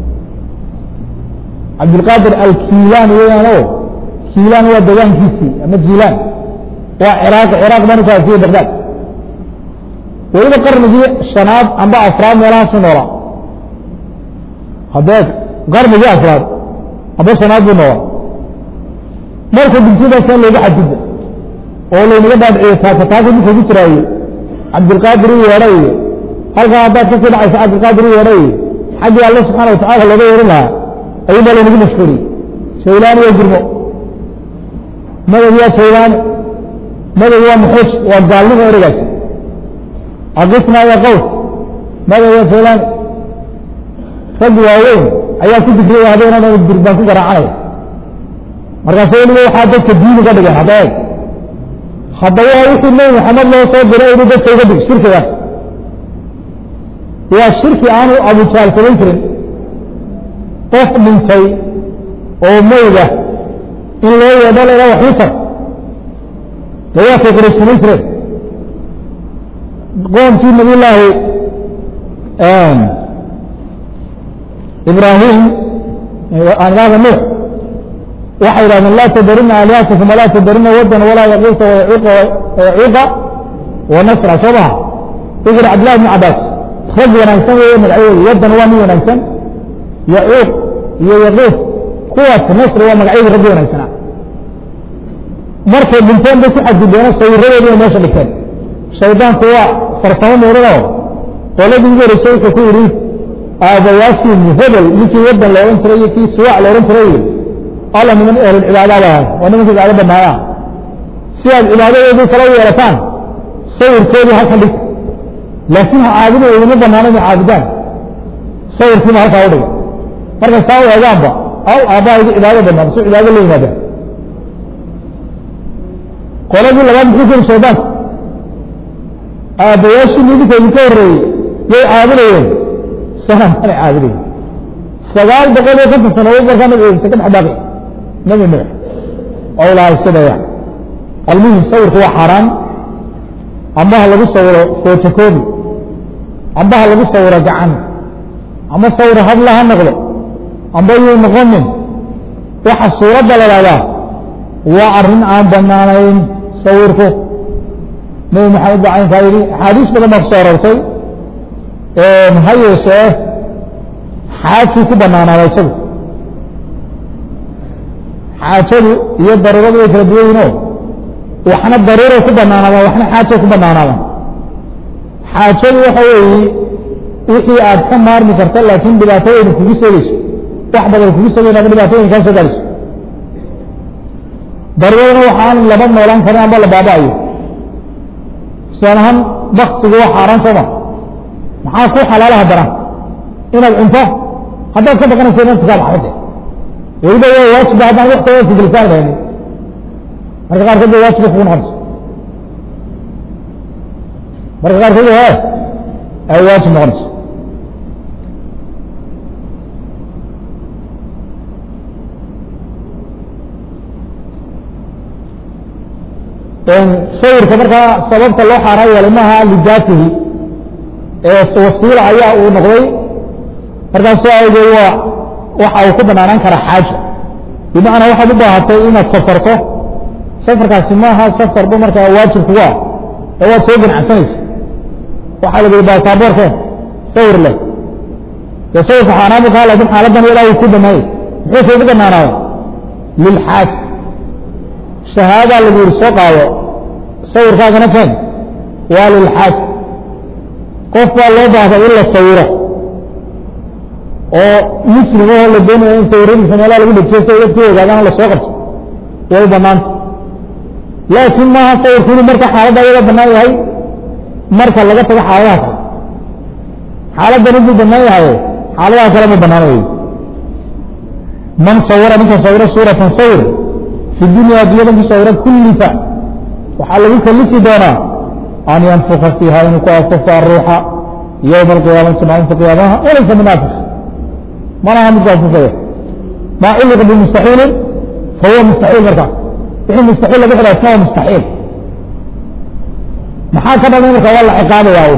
cabdilqaadir alkiilaan weyaan o kiilaan waa degaankiisii ama jiilaan waa ciraaq ciraaq banu kaasiye bagdad weliba qarnigii shanaad amba afraad meelahaasu noolaa haddee qarnigii afraad amba shanaad buu noolaa markuu dhintadaasaan looga xadgudba oo laynaga dhaadhiciyo taakataaka midka ku jiraaye cabdilqaadir u yeedha iyo halkaa haddaad kasii dhacayso cabdilqaadir u yeedha iyo xaggii alle subxaana watacala looga yeerin lahaa ayuun baa laynagu mashhuuriyey jawlaani waa gurmo madad waa jawlaani madad waa muxuuj waa gaalnimo ereygaasi aqisnaa ya qaws mada ya fulan rag waaweyn ayaa ku dikriyay habeenan durbaan ku garaacanaya markaase weliba waxaa dadka diini ka dhigeen hadda eeg haddaba wixii nebi maxamed loo soo diray inuu dadka uga dig shirkigaas waa shirki aanu abujaal samayn jirin qof dhintay oo mayda in loo yeedho laha waxutar dawaakay quraysh samayn jireen qoomkii nabiy llaahi ibraahim angaada nuux waxay yidhahdeen laa tadarina alihatakum walaa tadarina wadan walaa yaquuta wayacuuqa wanasra soo maha ikir cabdillahi bn cabaas rag wanaagsan weeye magacyadooda wadan waa nin wanaagsan yacuuq iyo yaquuf kuwaas nasri waa magacyadii raggi wanaagsanaa markay dhinteen bay ku xadgudbeeno sawiradoodi bay meesha dhigteen shaydaanku waa farsamo muudano qoladii ugu horeysay wuxuu ku yidhi aabayaashiin hebel ninkii wadan la odhan jiray iyo kii suwaac la odhan jiray alla niman ehlulcibaada baa waa nimanka cibaado banaaya si aad cibaadadoodii kala yeelataan sawirkoodii halkan dhig laakiin ha caabudooda idima banaana inay caabudaan sawirkiiba halkaa u dhiga markay saa u eegaanba aw aabbahayga cibaado banaan su cibaado la yimaadaan qoladii labaad muxuu kuri shaydaanku aabbayaashii idinka idinka horreeyey yay caabudayeen sanamkanay caabudayeen sagaal boqol iyo konton sano markaa nabi ciise ka dhex baaqi nabi nuux oo lahay sidaya almuhim sawirku waa xaaraan amba ha lagu sawiro fotocobi amba ha lagu sawiro gacan ama sawiro hadla ha noqdo amba yuu noqonin waxa suuradda la dhahdaa waa arrin aan banaanayn sawirku nabi maxamed baa caynkaa yidhi axaadiis badan baa ku soo arortay ha yeeshee xaajkii ku banaanaada isagu xaajadu iyo daruuradu way kala duwan yihinoo waxna daruuray ku banaanaadaan waxna xaajay ku banaanaadaan xaajadu waxa weeye wixii aad ka maarmi karta laakiin dhibaatooyina kugu seegeyso wax badan kugu seegeyn ama dhibaatooyin kaa soo gaarayso daruuradana waxaan laba noolaan karin amba la baaba'ayo tusaale ahaan baktigu waa xaaraan sooma maxaa ku xalaala haddana inaad cunto haddaad ka baqanaysa nafta kaa baxda weliba waa waajiba haddaan wakti wasi gelisaan lahaynin marka qaarkood bay waajiba kugu noqonayso marka qaarkood he ay waajib noqonayso sawirka markaa sababta loo xaaraan yeelay maaha lidaatihi wasiila ayaa uu noqday markaas soo awgeed waa waxa uu ku banaanaan karaa xaaja bimacnaa waxaad u baahatay inaad safarto safarkaasi maaha safarba markaa waajib kugu ah ee waad soo ganacsanaysa waxaa la yihi baasaboorke sawir leh dee sawirka xaaraan bu kaa lakin xaaladan ilaa uu ku banaayey muxuu kuugu banaanaada lilxaaja shahaadaa lagu yihi soo qaado sawirkaagana keen waa lilxaaja qof baa loo baahday in la sawiro oo muslim oo la doonaya in sawiradiisa meelaha lagu dhejiyo si dadkii ogaadaan lasoo qabto way banaanta laakiin maaha sawirku inuu marka xaaladda ayaga banaan yahay marka laga tago xaaladaha kale xaaladdan inuu banaan yahay xaaladaha kale ma banaan wey man sawira ninka sawiro suuratan sawir fi dunya addunyada ku sawira kullifa waxaa lagu kalifi doonaa an yanfuka fiiha inuu ku afufa aruuxa yowma alqiyaamati maalinta qiyaamaha walaysa munaafiq mana aha midku afufaya maa culliqa bimustaxiilin fahuwa mustaxiil marka wixii mustaxiil lagu xidha isna waa mustaxiil maxaa ka dhalay marka waa la ciqaabayaa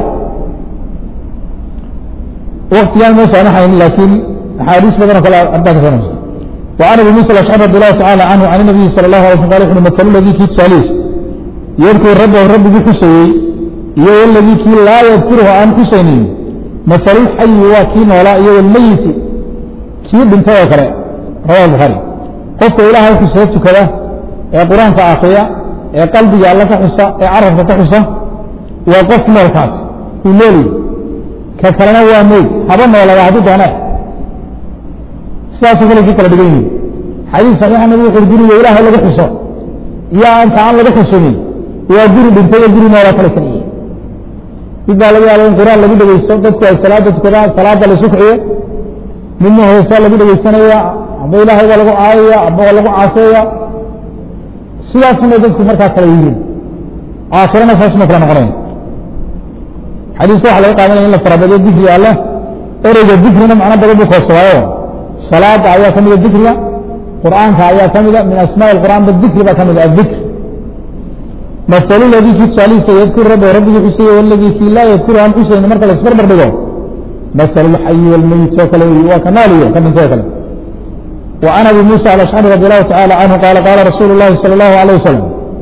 waktigaan moo saamaxayn laakiin axaadiis badan oo kale ardaa ka soo وعن ابي موسى الاشعري رضي الله تعالى عنه عن النبي صلى الله عليه وسلم قال وxu مثل الذي kii tusaalيis يذكر ربه ربigii xusayey iyo اladي kii laa يذكرhu aan xusaynin مثل الحي waa kii noolaa iyo اlmeyiti kii dhintay oo kale rawa bخaarي qofka ilahay xusee tukada ee qur-aanka akriya ee qalbiga alla ka xusa ee carabka ka xusa waa qof noolkaas uu noolyi ka kalena waa meyd haba noolada hadduu doone sidaasoo kale kii kala dhigan yihin xadiis saxiixa nabi wuxu guriga ilaahay laga xuso iyo inta aan laga xusunin waa guri dhintay iyo guri nooloo kale kala yihin mid baa laga yaaba in qur-aan lagu dhegeysto dadku ay salaada tukadaan salaada la sukciyo midna heesaa lagu dhegeysanaya amba ilaahay baa lagu caayaya amba waa lagu caaseeya sidaasuna dadku markaa kala yihiin aakhirana saasuma kala noqonayn xadiiska waxa laga qaadanaya in la farabadiyo dikriga alleh ereyga dikrina macno badan buu koobsadaayo salaada ayaa ka mida dikriga qur'aanka ayaa ka mida min asmaa qur'aan ba dikri baa ka mida adikr masalu ladii kii tusaalihiisa yadkur rabbi rabbigii xusaya waladii kii laa yadkuru aan xusayni marka la isbarbar dhigo masalu lxayi walmeyit oo kale wey waa ka naaliyo ka dhintoo kale وعن أبي موسى الأشعري رضي الله تعالى عنه قال قال رسول الله صلى الله عليه وسلم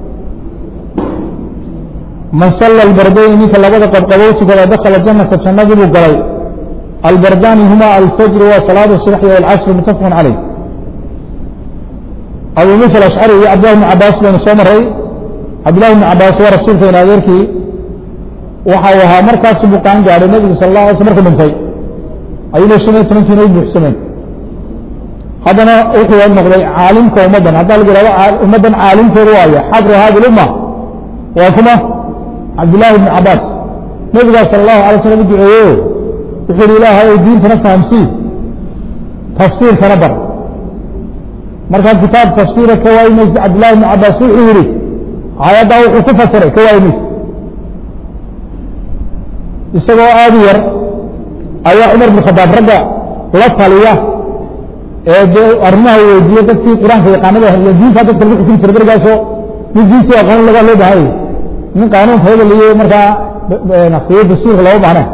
من صلى البردين منك لبدا قد قبوتك ولا دخل الجنة فجنة بقلي البردان هما الفجر وصلاة الصبح والعصر متفق عليه أبو موسى الأشعري عبد الله بن عباس بن سمري عبد الله بن عباس ورسول في نادرك وحاوها مركز بقان جعل النبي صلى الله عليه وسلم مركز من في أيضا سنة سنة سنة سنة haddana wuxuu noqday caalimka ummaddan haddaa lagu ihahdo ummaddan caalimkeedu waayo xabru hadi lumma waa kuma cabdillaahi bni cabaas nabigaa sala allahu alay slam u duceeyo wuxuu yihi ilaahay ow diintana fahamsii tafsiirkana bar markaad kitaab tafsiira ka waayi maysa cabdillahi bni cabaas wuxuu yihi aayaddaa wuxuu ku fasiray ka waayi maysa isagoo aada u yar ayaa cumar bn khadaab ragga la taliya ee de arrimaha weydiiye dadkii qur-aanka yaqaanada iyo diinta dadka lagu xukumi jiray berigaasoo mid diintii aqoon laga loo bahay nin qaanuunka hebeliyo markaa fiyo dastuurka looga baahna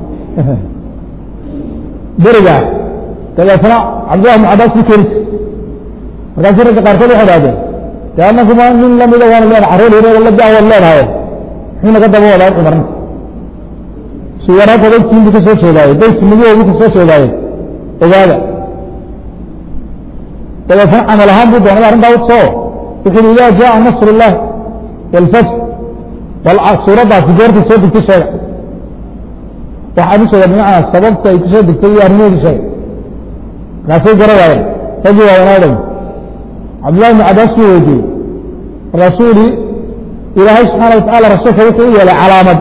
beriga dabeetna cabdillahi bn cabaas bu keeni jir markaasu ragga qaarkood waxay dhahdeen de anakuma nin lamida waanu leenahay carruur yar la daawaad leedahay muxuu naga daba wadaa cumarna suwaraadka dadkiin bu ka soo jeedaaye daytinimadoodu ka soo jeedaaye ogaada dabeetna camal ahaan buu doonay arrintaa utsoo wuxu uhi ida jaءa nasr الlah wاlfatx bal suuraddaasi goortay soo degtay sheega waxaan u sheega bimacnaa sababta ay kusoo degtay iyo arrimaheedu sheega markaasay gara waayeen raggii waayanaadan cabdillahi bn cabaas buu weydiiyey markaasuu yihi ilaahay subxaana watacala rasuulka wuxuu u yeelay calaamad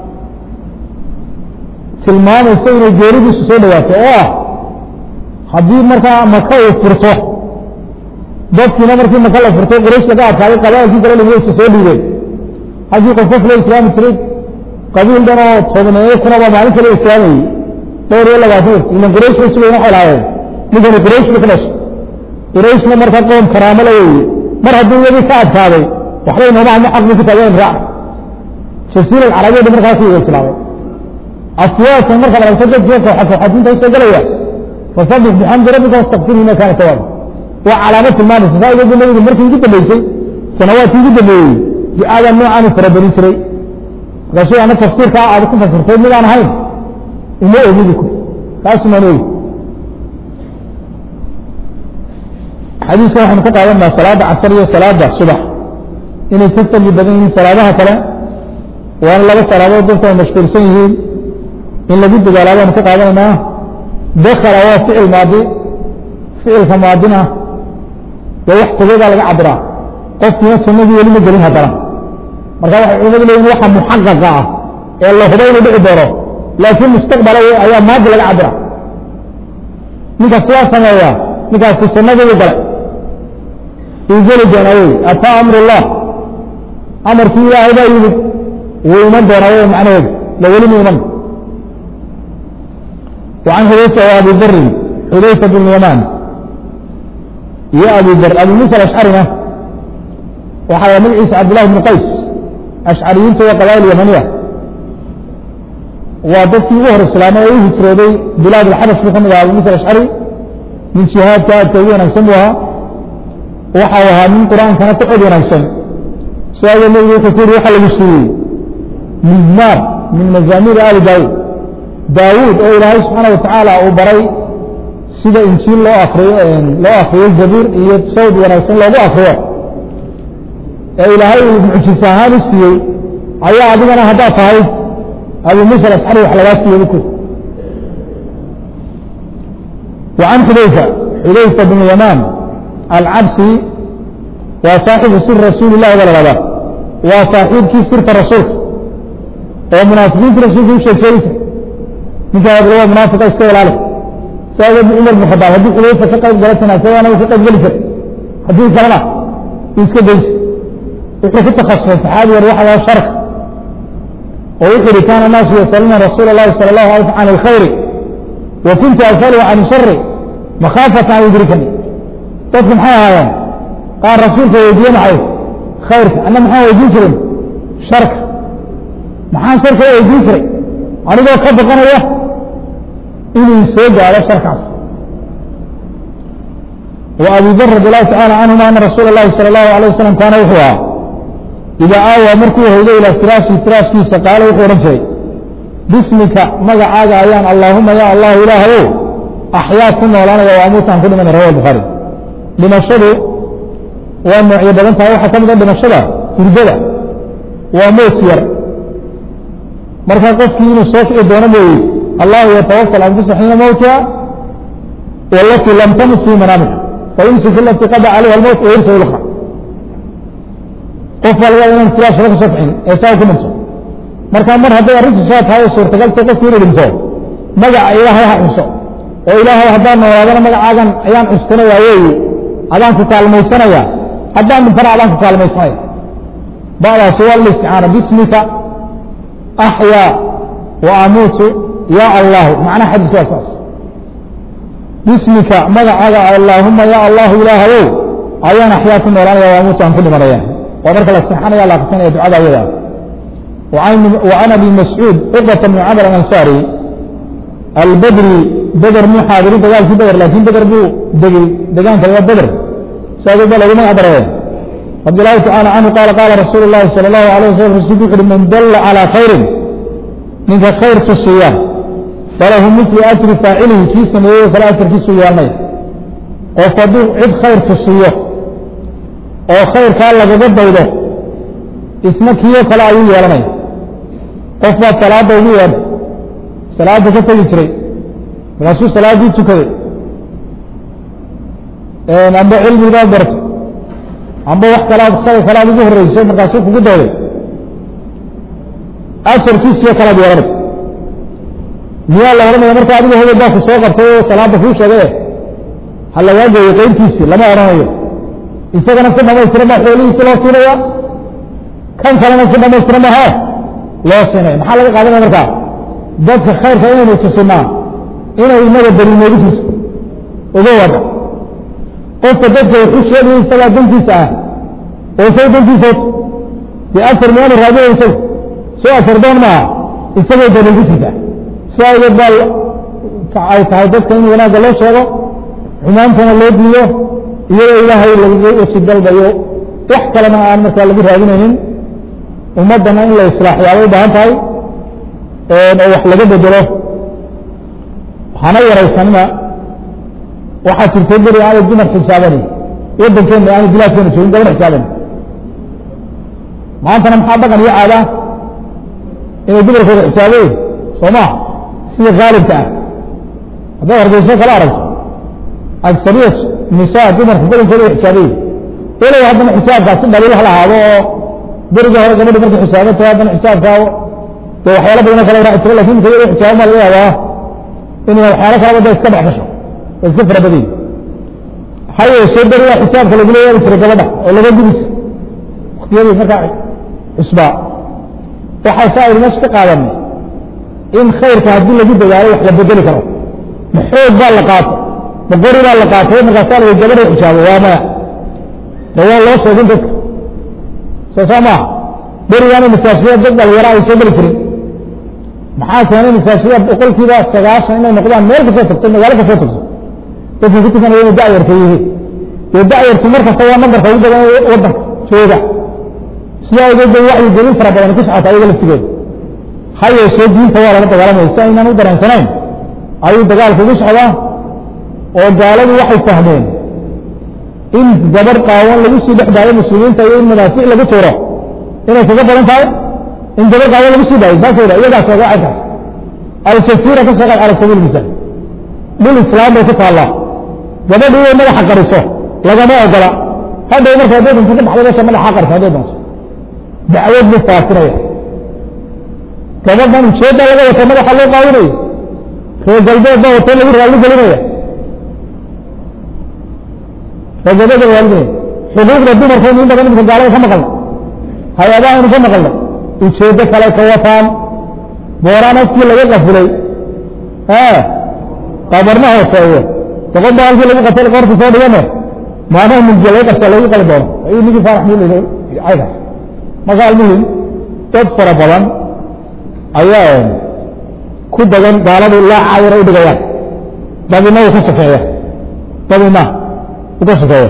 tilmaamaysa inay geeridiisu soo dhawaato oo ah haddii markaa maka uu furto dadkiina markii maka la furtay quraysh laga adkaaday qabaalkii kale dhimeysa soo dhiibeen haddii qof qof la islaami jiray qabiil dhan oo tobneeyo kunaba maalin kale islaamayey dhowr iyo labaatan ilan quraysh bay sugayna waxay lahaayeen ninkani quraysh bay ka dhashay qurayshna marka qoom karaamo la weeye mar hadduu iyadii ka adkaaday waxbay nooma hadna xaq bay ku taageen raac jasiira alcarabiya dhan markaa ku iga islaamay aswaasan markaad aragto dadkii kooxa kooxatinta usoo galaya fasabix bixamdi rabbika wastakfirhu ina kaana tawaaba waa calaamad tilmaamaysa saa igeedu nabigu markii ugu dambeysay sanawaadkii ugu dambeeyey ducaadaa noocaanu farabadin jiray markaasuu ana tafsiirkaa aad ku fasirtay midaan ahayn uma ogidi ku kaasumaan ogi xadiiska waxaanu ka qaadanaa salaada casar iyo salaada subax inay ka fadli badan yihiin salaadaha kale waana laba salaadood dadku ay mashquulsan yihiin in lagu dadaala baanu ka qaadanaynaa dakala waa ficil maadi ficilka maadina dee wax tageedaa laga cabiraa qofkiina sunnadii weli ma gelin haddana marka waxay culimadu leeyihin waxa muxaqaqa ah ee la hubo inuu dhici doono laakiin mustaqbala ayaa maadi laga cabira ninka sidaa sameeya ninkaasi sunnadiibu galay uu geli doonaa wey ataa amr ullah amarkii ilaahay baa yimid wuu iman doonaa wey macnaheedu la weli mu iman وعن حذيفة وأبي ذر حذيفة بن اليمان يا أبي ذر أبي موسى الأشعري وحيا من عيسى عبد الله بن قيس أشعريين سوى قبائل اليمنية ودفي ظهر السلام أيه سرودي بلاد الحبش محمد أبي موسى الأشعري من شهاد كانت تقوين أنسمها وحاوها من قرآن كانت تقوين أنسم سؤال النبي كثير يحل بالسوي مزمار من مزامير آل داود daawuud oo ilaahay subxaana watacaala uu baray sida injiil loo akriyo loo akriyo zabiir iyo sawd wanaagsan loogu akriyo ee ilaahay uu mucjis ahaan u siiyey ayaa adigana haddaad tahay abu muusa alascari wax lagaa siiyey buku وعن xudayfa xudayfa bn yamaan alcabsi waa saaxibu sir rasuuli lahi ba lahahdaa waa saaxiibkii sirta rasuulka oo munaafiqiinta rasuulka u sheeg sheegaysa ninkaa waa munaafiqa iska ilaali saageed cumar bin khadaab haddii xudayfa ka qayb gala janaasadaana uu ka qayb geli jiray haddii kalena uu iska daysa wuxuu ku takhasusay saxaabi yar waxa waa sharka oo wuxuu yihi kaana naasu yasaluuna rasuula اllahi salى اllahu alay can alkhayri wa kuntu asalu can shari makhaafata an yudrikani dadku maxay ahaayeen qaar rasuulka weydiiye maxay khayrka anna maxaan weydiin jirin sharka maxaan sharka weydiin jiray anigoo ka baqanaya inuu soo gaado sharkaas wa abi dar radi allahu tacala canhuma ana rasuula اllahi salى اllahu alيه wasalam kaana wuxuu ahaa idaa aawaa markuu hoydo ilaa firaashi firaaskiisa qaalo wuxuu odhan jiray bismika magacaaga ayaan allaahuma ya allahu ilaahayow axyaa ku noolaanaya waa amuutaan ku dhimanay rawa bukhaari dhimashadu waa noocyo badan tahay waxaa ka mid a dhimashada hurdada waa moot yar marka qofkii inuu soo kici doono mooye allahu yatawafal anfusa xiina mowtiha walatii lam tamut fii manaamiha fayumsik alati qada calayha almowt wayursa ulqa qof walba inaan firaashaba ka soo kicin ee saa ku dhinto marka mar hadday arrintu saa tahay oo suurtagalta qofki inuu dhinto magaca ilaahay ha cunso oo ilaahay haddaan noolaadana magacaagan ayaan cuskanaya weeye adaan ku kaalmaysanaya haddaan dhintana adaan ku kaalmaysanaya ba'daasi waa listicaana bismika axyaa wa amuutu ya allahu macnaha xadiis waa saas bismika magacaaga allaahuma ya allahu ilaahayow ayaan axyaa ku noolaanaya wa amuutu aan ku dhimanaya waa marka la sexanaya la akrisanaya ducada ayada وعن أبي مسعوud cقبة بن cمر الأنصاrي الbdrي bdr muu xaadirin dagaalkii bdr lakin bdr buu degey degaanka waa bdr saadee ba lagu magac daree رضي الله تعالى عنه قال قال رsuuل اللhi صلى الله عليه وسلم رsulku وxu uhi man dل عalى khayri ninka khayr tusiya falahu مثل أجri faacilihi kii sameeyey kale ajarkiisu yeelnay qof hadduu cid khayr tusiyo oo khayrkaa lagaga daydo isna kiyo kale ayuu yeelanaya qof baa salaada ugu yeedhay salaada ka tegi jiray markaasuu salaaddii tukaday amba cilmigaa barto amba wax kalaad khay kalaad ugu horreyso markaasuu kugu dayday asarkiisiyo kalaad yeelanaysa miyaa la odhanaya marka adigu hebel baa ku soo qabtay oo salaada kuu sheegay ha lagaa geeyo qeyntiisii lama odhanayo isagana si dhamaystiran baa xoolihiisi loo siinaya kan kalena si dhamaystiran maha loo siinaya maxaa laga qaadanaya markaa dadka khayrka inaynu tusinaa inay inaga beri noogu tuso uga wada qofka dadka wuxu sheegaya isagaa dantiisa ah oo isaga dantiisood dee afar miyaanu raadiya isagu soo afar doon maaha isagay daligu jirtaa si awgeed baa ay tahay dadka in wanaagga loo sheego xumaantana loo diiyo iyadoo ilaahay lagaga weji dalbayo wax kalena aan markaa lagu raadinaynin ummaddana in la islaaxyaabay u baahan tahay oo wax laga bedelo hana yaraysanina waxaa jirtay beri aanay dumar xisaabani waddankeena aanay bilaadkeena joogin gabar xisaabani maantana maxaa dhaqan iyo caada inay dumarkooda xisaabeen soo maha sida khaalibka ah haddaad hargeyso kala aragto agsariya nisaa dumarka badankooda way xisaabayen walow haddana xisaabkaasi dhaliil ha lahaado oo beriga hore gabadhi markay xisaabantahay haddana xisaabkaa dee waxyaala badano kala raaci jira lakin marka iyado xisaaba ma laga yaabaa inay waxyaalo kalaba da iska dhex gasho oo iska fara badayin ha yeeshee berigaa xisaabka lagula yeeli jiray gabadha oo laga gubi jira waktiyadii markaa cusbaa waxaa saa aynu meesha ka qaadanay in khayrka haddii lagu dadaalo wax la bedeli karo ma xoog baa la qaato ma qori baa la qaatay markaasaa la gabadha xisaabo waa maya de waa loo sheegin dadka soo saa maaha berigaana masaajida dad dhalinyaro ay soo geli jirin maxaa keenay masaajida boqolkiiba sagaashan inay noqdaan meel kasoo tagto magaalo kasoo tagto dadka ku tukanaya inay da'yarta yihiin dee da'yartu markasta waa nambarka ugu badan ee waddanka jooga sidaa awgeed bay wacyi gelin fara badan ku socota ayaga laftigeeda ha yeeshee diinta waa lala dagaalamaya si aynaan u dareensanayn ayuu dagaalku ugu socdaa oo gaaladu waxay fahmeen in gabar qaawan lagu sii dhex daayo muslimiinta iyo in madaafiic lagu tuuro inay kaga badan tahay in gabar qaawan lagu sii daayo saasay dha iyagaas oga caynkaas aljaziira ka soo qaad cala sabiil misaal dhul islaam bay ku taallaa gabadhu inay madaxa qariso lagama ogola hadhow marka hadday dunto ka baxday meesha madaxa qarisa hadday doonto dacwad buu faasinaya gabadhan ujeedda laga wata madaxa loo qaadinayo reer galbeed baa wata lagu raalli gelinaya reer galbeed baa raalli xuquuqda dumarkaynu in badan imika gaalada ka maqalna hay-adaha aynu ka maqalna ujeeddo kale ka wataan booraan afkii laga qafulay qabarna hooseeyo boqol baa halkii lagu qatay qorta soo dhigane maanaha mulkiya laga qabsa lagu qali doono nigii faarax mul caygaas marka almuhim dad fara badan ayaa ku dagan gaaladu laaca yara u dhigayaan dabina uu ka sokeeya dabina uu ka sokeeya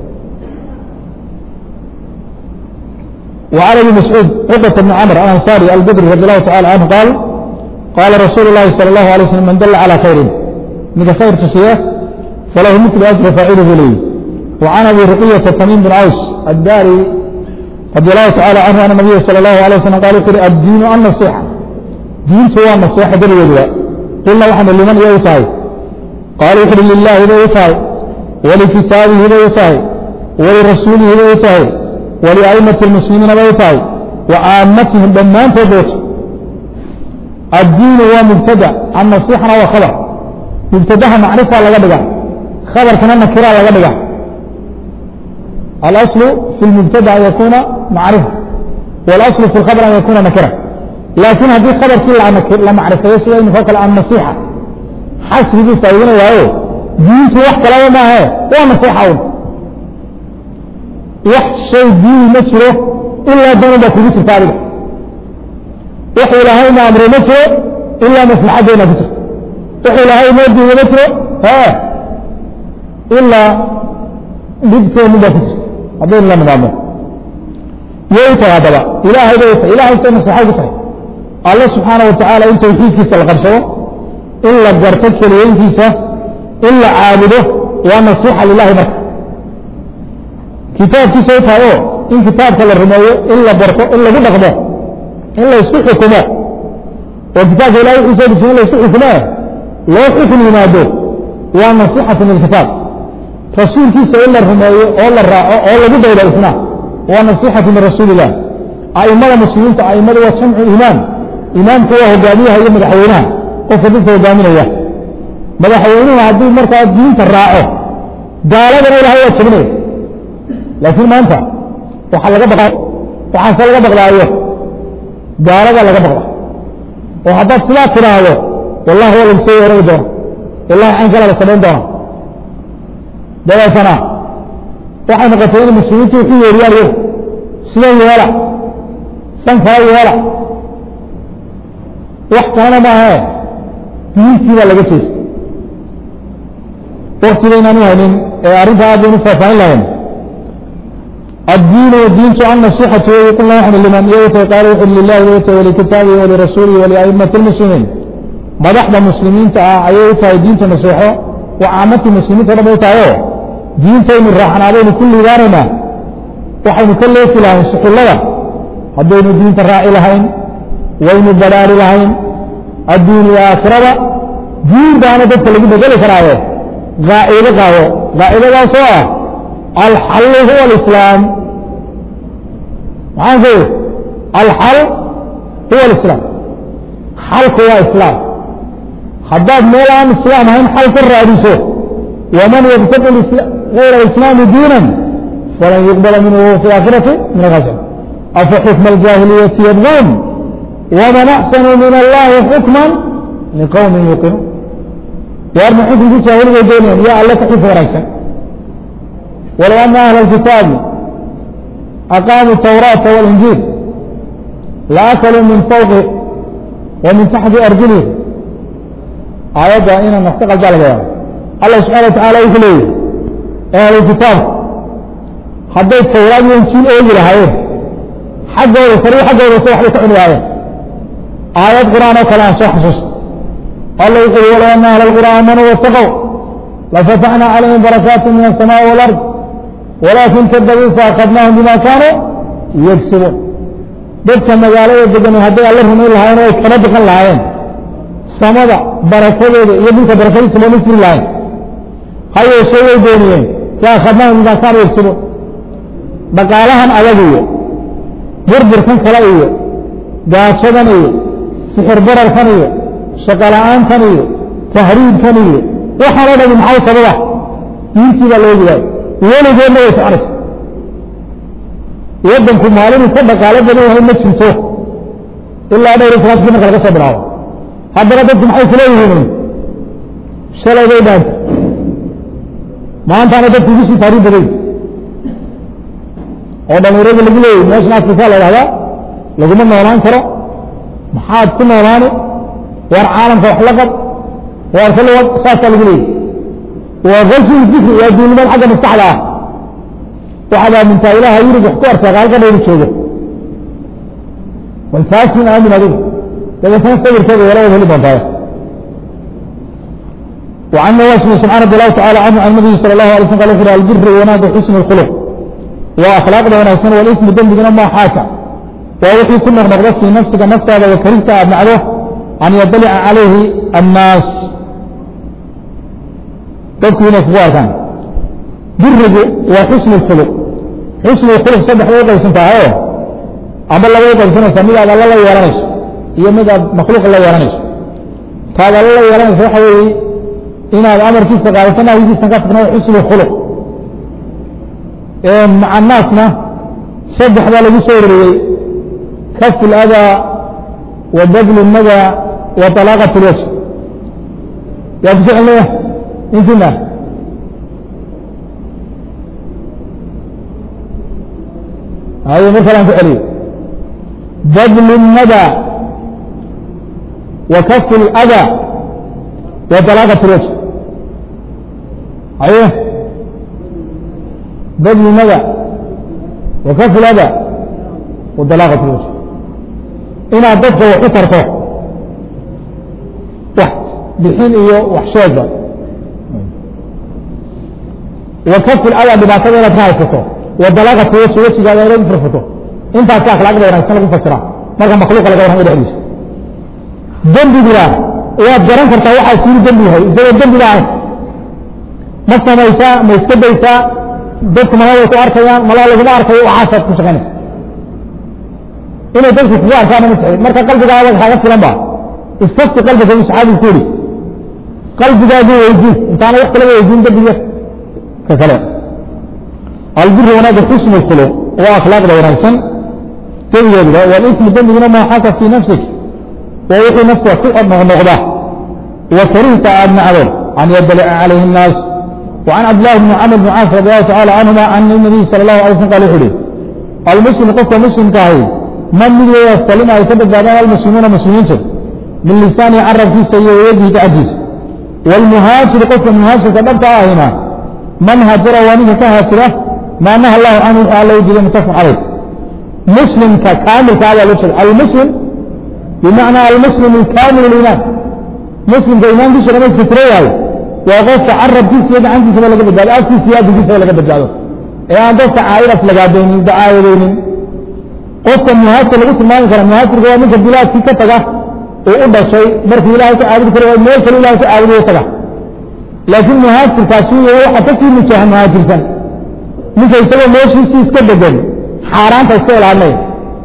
وعن ابي مسعود عقبة بن عمرو الأنصاري البدري رضي الله تعالى عنه قال قال رسول الله صلى الله عليه وسلم من دل على خير من خير تسيه فله مثل أجر فاعله لي وعن أبي رقية تميم بن عوس الداري رضي الله تعالى عنه أن النبي صلى الله عليه وسلم قال يقول الدين النصيحة دين سوى النصيحة دل وجوه قلنا نحن لمن يوصاي قال يقول لله إذا يوصاي ولكتابه إذا يوصاي ولرسوله إذا يوصاي ولأئمة المسلمين إذا يوصاي وعامتهم دمان تبوت الدين هو مبتدأ النصيحة هو خبر مبتدأها معرفة لغا دغا خبر كان نكرة لغا دغا الأصل في المبتدأ أن يكون معرفة والأصل في الخبر أن يكون نكرة لكن هذه خبر كل لا معرفة يسوى أن فوق النصيحة حسب دي سيدنا وهو دين وقت لا ما هي ونصيحة وقت شيء دين نشره إلا دون بكرة تاريخ وحي لهي ما أمر نشره إلا مصلحة بين بكرة وحي لهي مودي ونشره ها إلا بدك من بكرة هذا إلا مدامه يوتا هذا إلهي بيتا إلهي سنة صحابة الله سبحانه وتعالى إن توحيدك سلقرشه إلا قرتك لينكيسة إلا عابده ونصيحة لله بك كتاب كيسة هو إن كتاب كلا الرموية إلا برته إلا بدقمه إلا يسوح حكمه وكتاب لا يحسن بسم الله يسوح حكمه لا حكم ينادوه ونصيحة من الكتاب رسول كيسة إلا الرموية أولا الراعة أولا بدأ إلى الإثناء ونصيحة من رسول الله أئمة المسلمين أئمة وسمع الإمام إمام كوا هجاميها يوم الحيوانات qofka dadka hogaaminaya madaxweynuhu haddii markaa diinta raaco gaaladana ilahay waa jabinaya laakiin maanta waxaa laga baqaa waxaase laga baqdaayo gaalada laga baqda oo haddaad sidaa tidhaahdo wallahi waa lagu soo weerari doona wallahi cayn kala la samayn doona dabeetana waxay noqotay in muslimiintu wuxu yeeriyaan iyagu sidan yeela san kala yeela wax kalena maahe diintii baa laga jeestay waktigaynaan u haynin ee arrinta aad baynu faahfaahin lahayn الدين والدين عن نصيحة ويقول الله نحن لمن يوتى قال وحل لله ويوتى ولكتابه ولرسوله ولأئمة المسلمين مدحض المسلمين تعيوتى دين نصيحة وعامة المسلمين ترى بيوتى دين تيم الرحمن علينا كل دارنا وحين كل يوتي لهم سحو الله هدين دين تراعي لهين وين الضلال لهين الدين والآخرة دين دانا دكت لكي بجل كراوه غائبة قاوه غائبة قاوه الحل هو الإسلام معاذ الحل هو الإسلام حلق هو الإسلام حداد مولان الإسلام هم حلق الرئيسه ومن يبتدئ غير الإسلام دينا فلن يقبل منه في الآخرة من الغزل أفحكم الجاهلية يبغون ومن أحسن من الله حكما لقوم يوقنون وأرمى حكم في جاهلية دينيا يا الله تحيف وريسا ولو أن أهل الكتاب أقاموا التوراة والإنجيل لأكلوا من فوق ومن تحت أرجلهم آيات إن نفتقل ذلك الله سبحانه وتعالى يقول أهل الكتاب حتى التوراة والإنجيل أولي لهايه حقه وصريح حقه وصريح لتعني آيات آيات قرآن وكلام صح حسوس الله يقول ولو أن أهل القرآن آمنوا واتقوا لفتحنا عليهم بركات من السماء والأرض ولكن كذبوا فأخذناهم بما كانوا يكسبون dadka magaalada degan hadday alla rumayn lahaayeen way kala bixin lahaayeen samada barakadeeda iyo dhulka barakadiisa looma firi lahayn ha yeeshee way dooniyeen fa akhadnaahum bimaa kaanu yagsibuun dhaqaalahan adag iyo burburkan kale iyo gaajadan iyo sixir bararkan iyo shaqo la-aantan iyo tahriibkan iyo waxaan o dhami maxaa sababa diintii baa loogi waayo weligeedna way soconaysa waddanku maalinuu ka dhaqaalo badan yahay ma jirto ilaa dhowr iyo tobankii marka laga soo bilaabo haddana dadku maxay kuleeyihiin shalay bay dhaanta maantaana dadku ugu sii taariib baday oo dhalinyarada lagu leeyay meeshan afrika la dhahdaa laguma noolaan karo maxaad ku noolaani waar caalamka wax la qab waar kal saasaa lagu leeyay waa galsi fikri waa duulimaad xagga maskaxda ah waxaad aamintaa ilaha yurub wax ku arsaa halka dhayru joogo bal taasin aamin adigu dabeetana sawirkeeda yalawad heli doontaa وعن نواس بن سبحان رضي الله تعالى عنه عن النبي صلى الله عليه وسلم قال يقول البر وناد حسن الخلق وأخلاق ده ونحسن والإثم دم بنا ما حاكا ووحي كنا نغضب في نفسك نفسك هذا وكرهت أبنعه أن يطلع عليه الناس تذكر نفسه كان بره وحسن الخلق حسن الخلق صدح ويقع سنتهايه أما الله ويقع سنة سميع هذا الله يرانيش هي مدى مخلوق الله يرانيش هذا الله يرانيش وحوي inaad amarkiisa qaadato nahyigiisa ka tagna xusnu khuluq maca naasna saddex baa lagu soo wariyey kaf اladaa wa badl الnada wa طalaaqaة اlwajh yaa ku soo celinaya intina hayo mar kalaan ku celiyo badl الnada wa kaf اlأdaa wa طalaaqaة اlwajh aye badl nada wa kaf lada wa dalaaqat lwajh inaad dadka wax u tarto wax bixin iyo wax sheegba wa kaf lada dhibaatada inaad ka haysato wa dalaaqat lwajh wejigaada inaad u furfuto intaas ka akhlaaqda wanaagsan lagu fasira marka makhluuqa laga warramo dhexdiisa dembiguna waad garan kartaa waxaa sii dembi yahay isagoo dembi lahayn ma samaysaa ma iska daysaa dadku malada ku arkayaan malaa laguma arkayo waxaasaad ku shaqaynaysa inay dadku kugu arkaana ma jecel marka qalbigaada kaaga filan ba istafti qalbiga u saxaabigu ku yidhi qalbigaagu weydii intaana wax kalaba weydiin dembiga ka kale albiri wanaaga xusnu khuluq waa akhlaaqda wanaagsan dembigeeduba walismu dembiguna maa xaka fii nafsik waa wixii nafta ku noqnoqda wa karihta aad nacdo an yadalica calayhi الnaas وعن عبد الله بن عمرو بن عاص رضي الله تعالى عنهما عن النبي صلى الله عليه وسلم قال يقول المسلم قف مسلم كاهي من من يستلم أي سبب بعد المسلمون مسلمين من لسان عرب في سيئة ويده تعجيز والمهاجر قف المهاجر سبب هنا من هاجر وانه كهاجرة ما نهى الله عنه تعالى يجري متفق عليه مسلم كامل كهذا الوصل المسلم بمعنى المسلم الكامل الإيمان مسلم كإيمان دي شغلة سترية waa qofka carabkiisa iyo gacantiisaba laga badbaado afkiisa iyo adinkiisaba laga badbaado ee aan dadka caayiras lagaadaynin dacaayadaynin qofka muhaajir lagu tilmaami kara muhaajirka waa ninka bilaadkii ka taga uu u dhashay markuu ilahay ka caabudi karo meel kale ilahay ka caabudiyo taga laakiin muhaajirkaasi waxa ka sii mujaaha muhaajirsan ninka isagoo meeshiisii iska degan xaaraanta iska ilaalinaya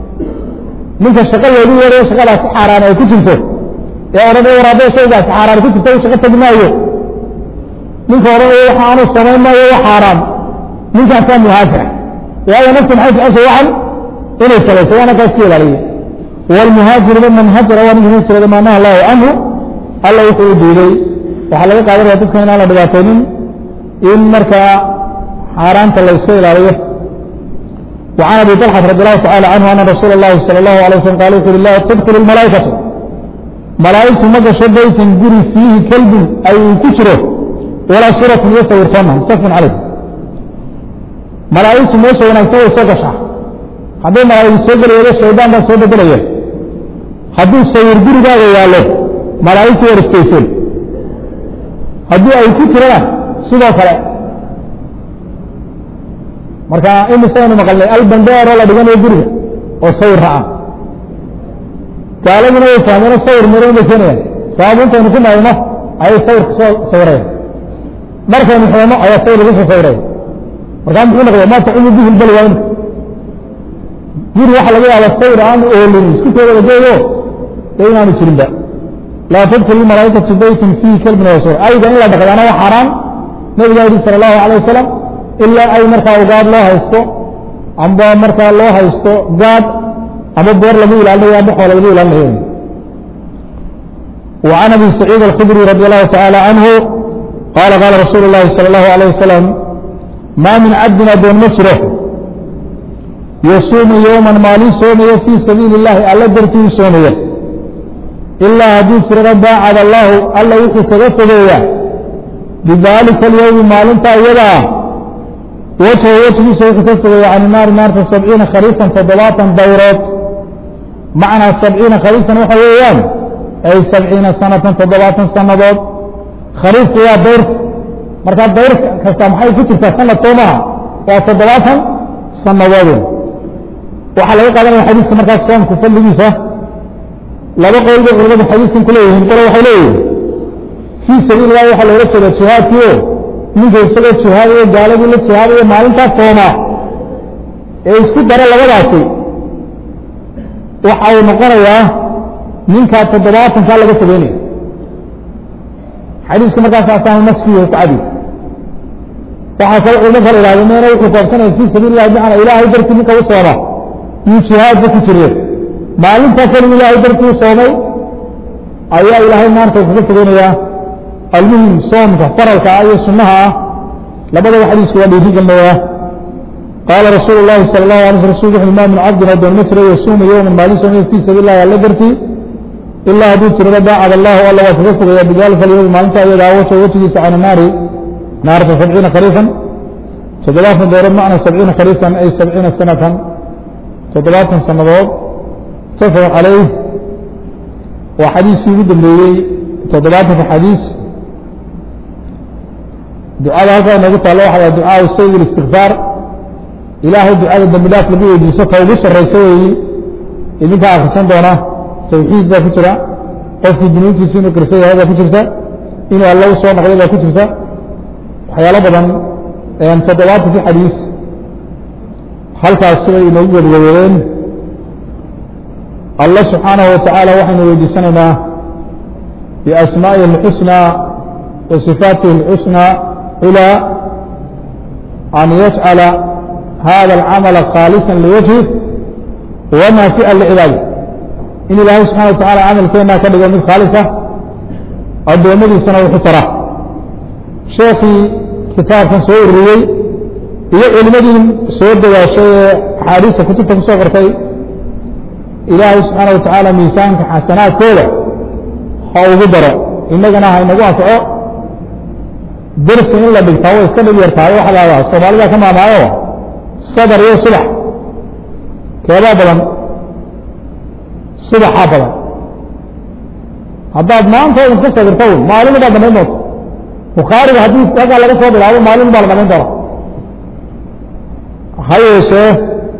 ninka shaqa loogu yeerayo shaqadaasi xaaraan ay ku jirto ee odhanaya waraabada shaygaasi xaaraan ku jirto u shaqo tagi maayo ninka odhanaya waxa aanu samayn maayo wa xaaraan ninkaasaa muhaajira waayo nafta maxay jeceshay waxan inay salayso waana kaa iska ilaaliya waalmuhaajiru man hajara waa ninka hijrada maa naha allahu canhu alla wuxuu u diiday waxaa laga qaadanaya dadka inaan la dhibaataynin in markaa xaaraanta la iska ilaaliyo وعن ابي طلحه رضي الله تعالى عنه ان رسول الله صلى الله عليه وسلم قال يقول الله تدخل الملائكه ملائكه مجا بيت جري فيه كلب اي كسره ولا صورة يصور سنة متفق عليه ملائكة موسى ونكتوه سوكشا هذا ملائكة سوكر يلو شيطان دا سوكر بليه هذا سوير جري دا يالو ملائكة ورستيسين هذا اي كسره سوى فلا marka imisaynu maqalnay albandheero la dhiganayo guriga oo sawir raca gaaladuna way fahmeeno sawir maroon bay keenayaan sabab intaynu ku mayno ayay sawirka soo sawirayaan markaynu xoono ayaa sawir lagu soo sawiraya markaa muxuu noqda ma tacumu bihi lbalwa imka guri waxa laga yaaba sawir aan oolin isku soo wada geeyo dee inaanu jirinba laa tadkulu malaaikatu beytin fiihi kalbin wasuur ayga in la dhaqdaana waa xaaraan nabigaa yihi sala allahu alay wasalam ilaa ay markaa ugaad loo haysto amba markaa loo haysto gaad ama boor lagu ilaalinayo amba xoola lagu ilaalinayo وعن أبي سعيد الخدري رضي الله تعالى عنه قال قال رسول الله صلى الله عليه وسلم ما من عبدنا دون مشره يصوم يوما مالي صومية في سبيل الله ألا درتي صومية إلا حديث رغبا على الله ألا يحي تغفذية بذلك اليوم مالنتا يدا وجه وجه سيخ تغفذية عن النار نار سبعين خريفا فضلاتا دورات معنى سبعين خريفا وحويان أي سبعين سنة تضباطا سنة خريف يا دور مركا دور كستامحي كترتا سنة توما وتضباطا سنة وادين وحلا يقال من الحديث مركا الصوم كفل لجيسة لا بقى يقول غربة الحديث كلهم قالوا وحليه في سبيل الله وحلا يرسل الشهاد كيو من جيسة الشهاد وقال لي الشهاد ومالنتا توما إيه اسكو دارا لغداتي وحاول نقرأ ninkaa toddobaatankaa laga fogeynaya xadiiska markaas asaan nasfiyo ku cadi waxaa kale culmo kale ihahdo meena wuxuu koobsanaya fii sabiil illahi bimacnaa ilaahay dartii ninka u sooma iyo jihaadka ku jireen maalintaa kaligu ilaahay dartii u soomay ayaa ilaahay maanta kaga fogeynayaa almuhim soomka faralka ah iyo sunnaha ah labadaba xadiisku waa dhiiri gelinayaa qaala rasuulu llahi sala allahu alay sl rasul wuxu ma min cabdin adoon ma jiro yasuuma yowman maalin soomaya fii sabiil illahi alla dartii ilaa hadduu tirado daacad allahu alla waa kaga fogaya bidalika alyowm maalinta iyadaa waja wejigiisa cani naari naarta sabciina khariifan toddobaatan doorood macna sabciina khariifan ay sabciina sanatan toddobaatan sannadood mutafaq calayh waa xadiiskii ugu dambeeyey toddobaatanka xadiis ducada halkaa inoogu taallo waxa waa ducaa sayd istikfaar ilaahay ducada dambi dhaaf lagu weydiiso ta ugu sarraysa weeyi idinkaa akrisan doona tawxiid baa ku jira qofkii dunuubtiisa inuu qirsa yahay baa ku jirta inuu alla u soo noqday baa ku jirta waxyaalo badan toddobaatankii xadiis halkaas sibay inoogu wadwadeedeen alla subxaanahu watacaala waxaynu weydiisanaynaa biasmaa'ihi اlxusnaa wa sifaatihi اlxusnaa culaa an yajcala hada alcamala khaalisa liwajhih wanafi'a licibaadi in ilaahay subxana wa tacala camalkeenaa ka dhigo mid khaalisa addoommadiisana wuxu tara sheekii kitaabkan soo ururiyey iyo culimadii soo dawaashay ee axaadiista kutubta ku soo qortay ilaahay subxaana wa tacaala miisaanka xasanaadkooda ha ugu daro innagana ha inagu anfaco dersi in la dhigtaa way iska dhib yartahay waxa la hadaa soomaalida ka maamaayo sadar iyo subax keebaa badan subaxaa badan haddaad maanta iska sabirto wy maalin baad dhamayn doonta bukhaariga haddii halkaa laga soo bilaabo maalin baa la dhamayn doona ha yeeshee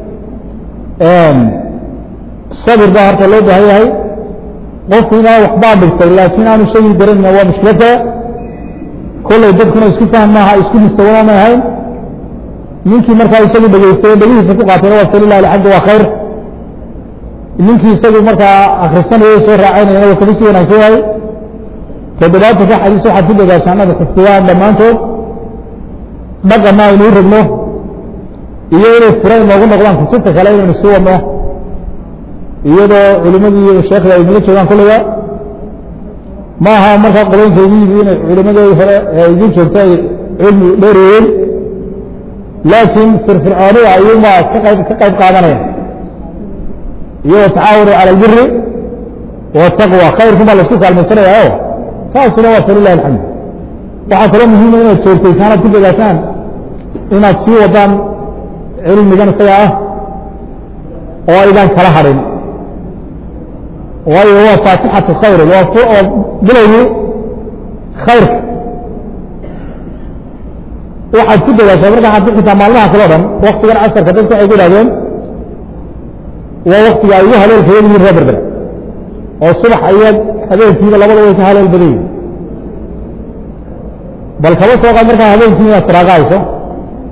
sabir baa horta loo baahan yahay qofku inaa waxbaa dhigtay laakiin aanu shagii garanayna waa mushkilada kollay dadkuna isku fahm maaha isku mustawana may ahayn ninkii markaa isagu dhegaystay dhegihiisa ku qaatayna waa salilah alxamdu waa khayr ninkii isagu markaa akrisanayay soo raacaynayana waa kaga sii wanaagsan yahay toddobaatanka xadiis waxaad ku dadaashaa inaad xifdiyaan dhammaantood dhaqanna aynu u rabno iyo inay fura inoogu noqdaan kutubta kale inaynu sii wadno iyadoo culimadii iyo sheekda ay nala joogaan kulliga ma aha markaa qoloynka igu yimi inay culimadii hore ee igu joogto ay cilmi dheereeyeen laakiin firfircoonida ayuunbaa ka qayb ka qayb qaadanaya iyagoo tacaawunu cala albiri wataqwa khayrkun baa laisku kaalmaysanayao taasuna waa falilahi alxamd waxaa kaloo muhiima inaad joogtaysaan aad ku dadaashaan inaad sii wadaan cilmigan isaga ah oo aydan kala hadhin waayo waa faatixatu khayr waa bilowgii khayrka waxaad ku dadaashaa markaa haddi xitaa maalmaha kale o dhan waktigan casarka dadku waxay ku idhahdeen waa waktiga ay ugu haleelka yel yihin reer berbera oo subax ayaad habeenkiiba labada way ka haleel badan yihin bal kaba soo qaad markaa habeenkii inaad firaaqahayso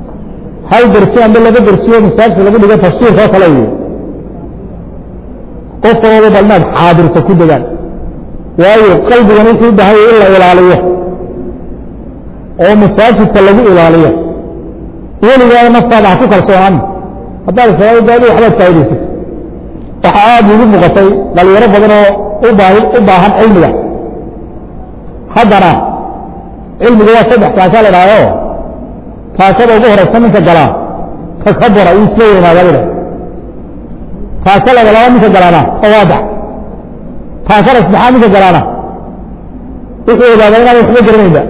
hal dersi amba laba dersiyo masaajka lagu dhigo tafsiirka oo kale iyo qof walba bal inaad xaadirto ku degaan waayo qalbigan wuxuu u baahanya in la ilaaliyo oo masaajidka lagu ilaaliyo weligaada naftaada ha ku kalsoonaan haddaad salaadaadi waxbaad faa'idaysat waxaa aada igu muuqatay dhalinyaro badan oo u baahi u baahan cilmiga haddana cilmiga waa saddex taasa la dhahdo taasada ugu horeysa ninka galaa ka ka bora uu isla weynaada la dhaha taasa laba laba ninka galaana tawaadac taasada saddexaad ninka galaana wuxuu ogaada inaan waxba garanaynba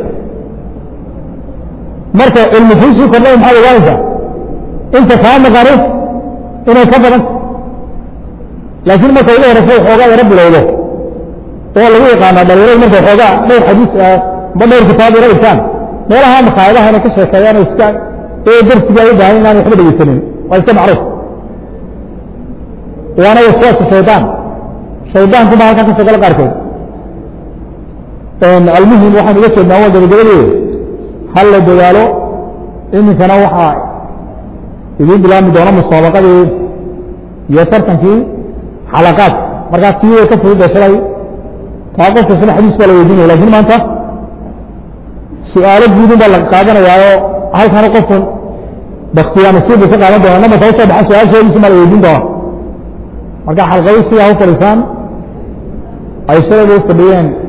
marka cilmi kuusii kordhay maxaad ogaanaysaa inta kaa maqani inay ka badan laakiin marka ugu horeysa waxoogaa yaro bilowdo oo lagu yaqaana dhalinyarada marka waxoogaa dhowr xadiis ba dhowr kitaab yaro dhigtaan meelaha makaayadaha inay ka sheekeeyaan oo iska ee darsiga ay u baahan inaan waxba dhegeysanin waa iska macruuf waana waswaasa shaydaan shaydaanku baa halkan ka soo gala qaarkood almuhim waxaan uga jeednaa waa gabagabadii hal la dadaalo iminkana waxaa idiin bilaabmi doona musaabaqadii iyo tartankii xalaqaad markaas tii way ka fudud shalay taa qof kastana xadiis baa la weydiinaya lakin maanta su-aalo guudun baa la qaadanayaayo halkana qofku baktiyaa nasiib bay ka qaadan doona namarka usoo baxa su-aashoodiisa baa la weydiin doona marka xalqadu sidaa u fadhiisaan ay shalayba u fadhiyeen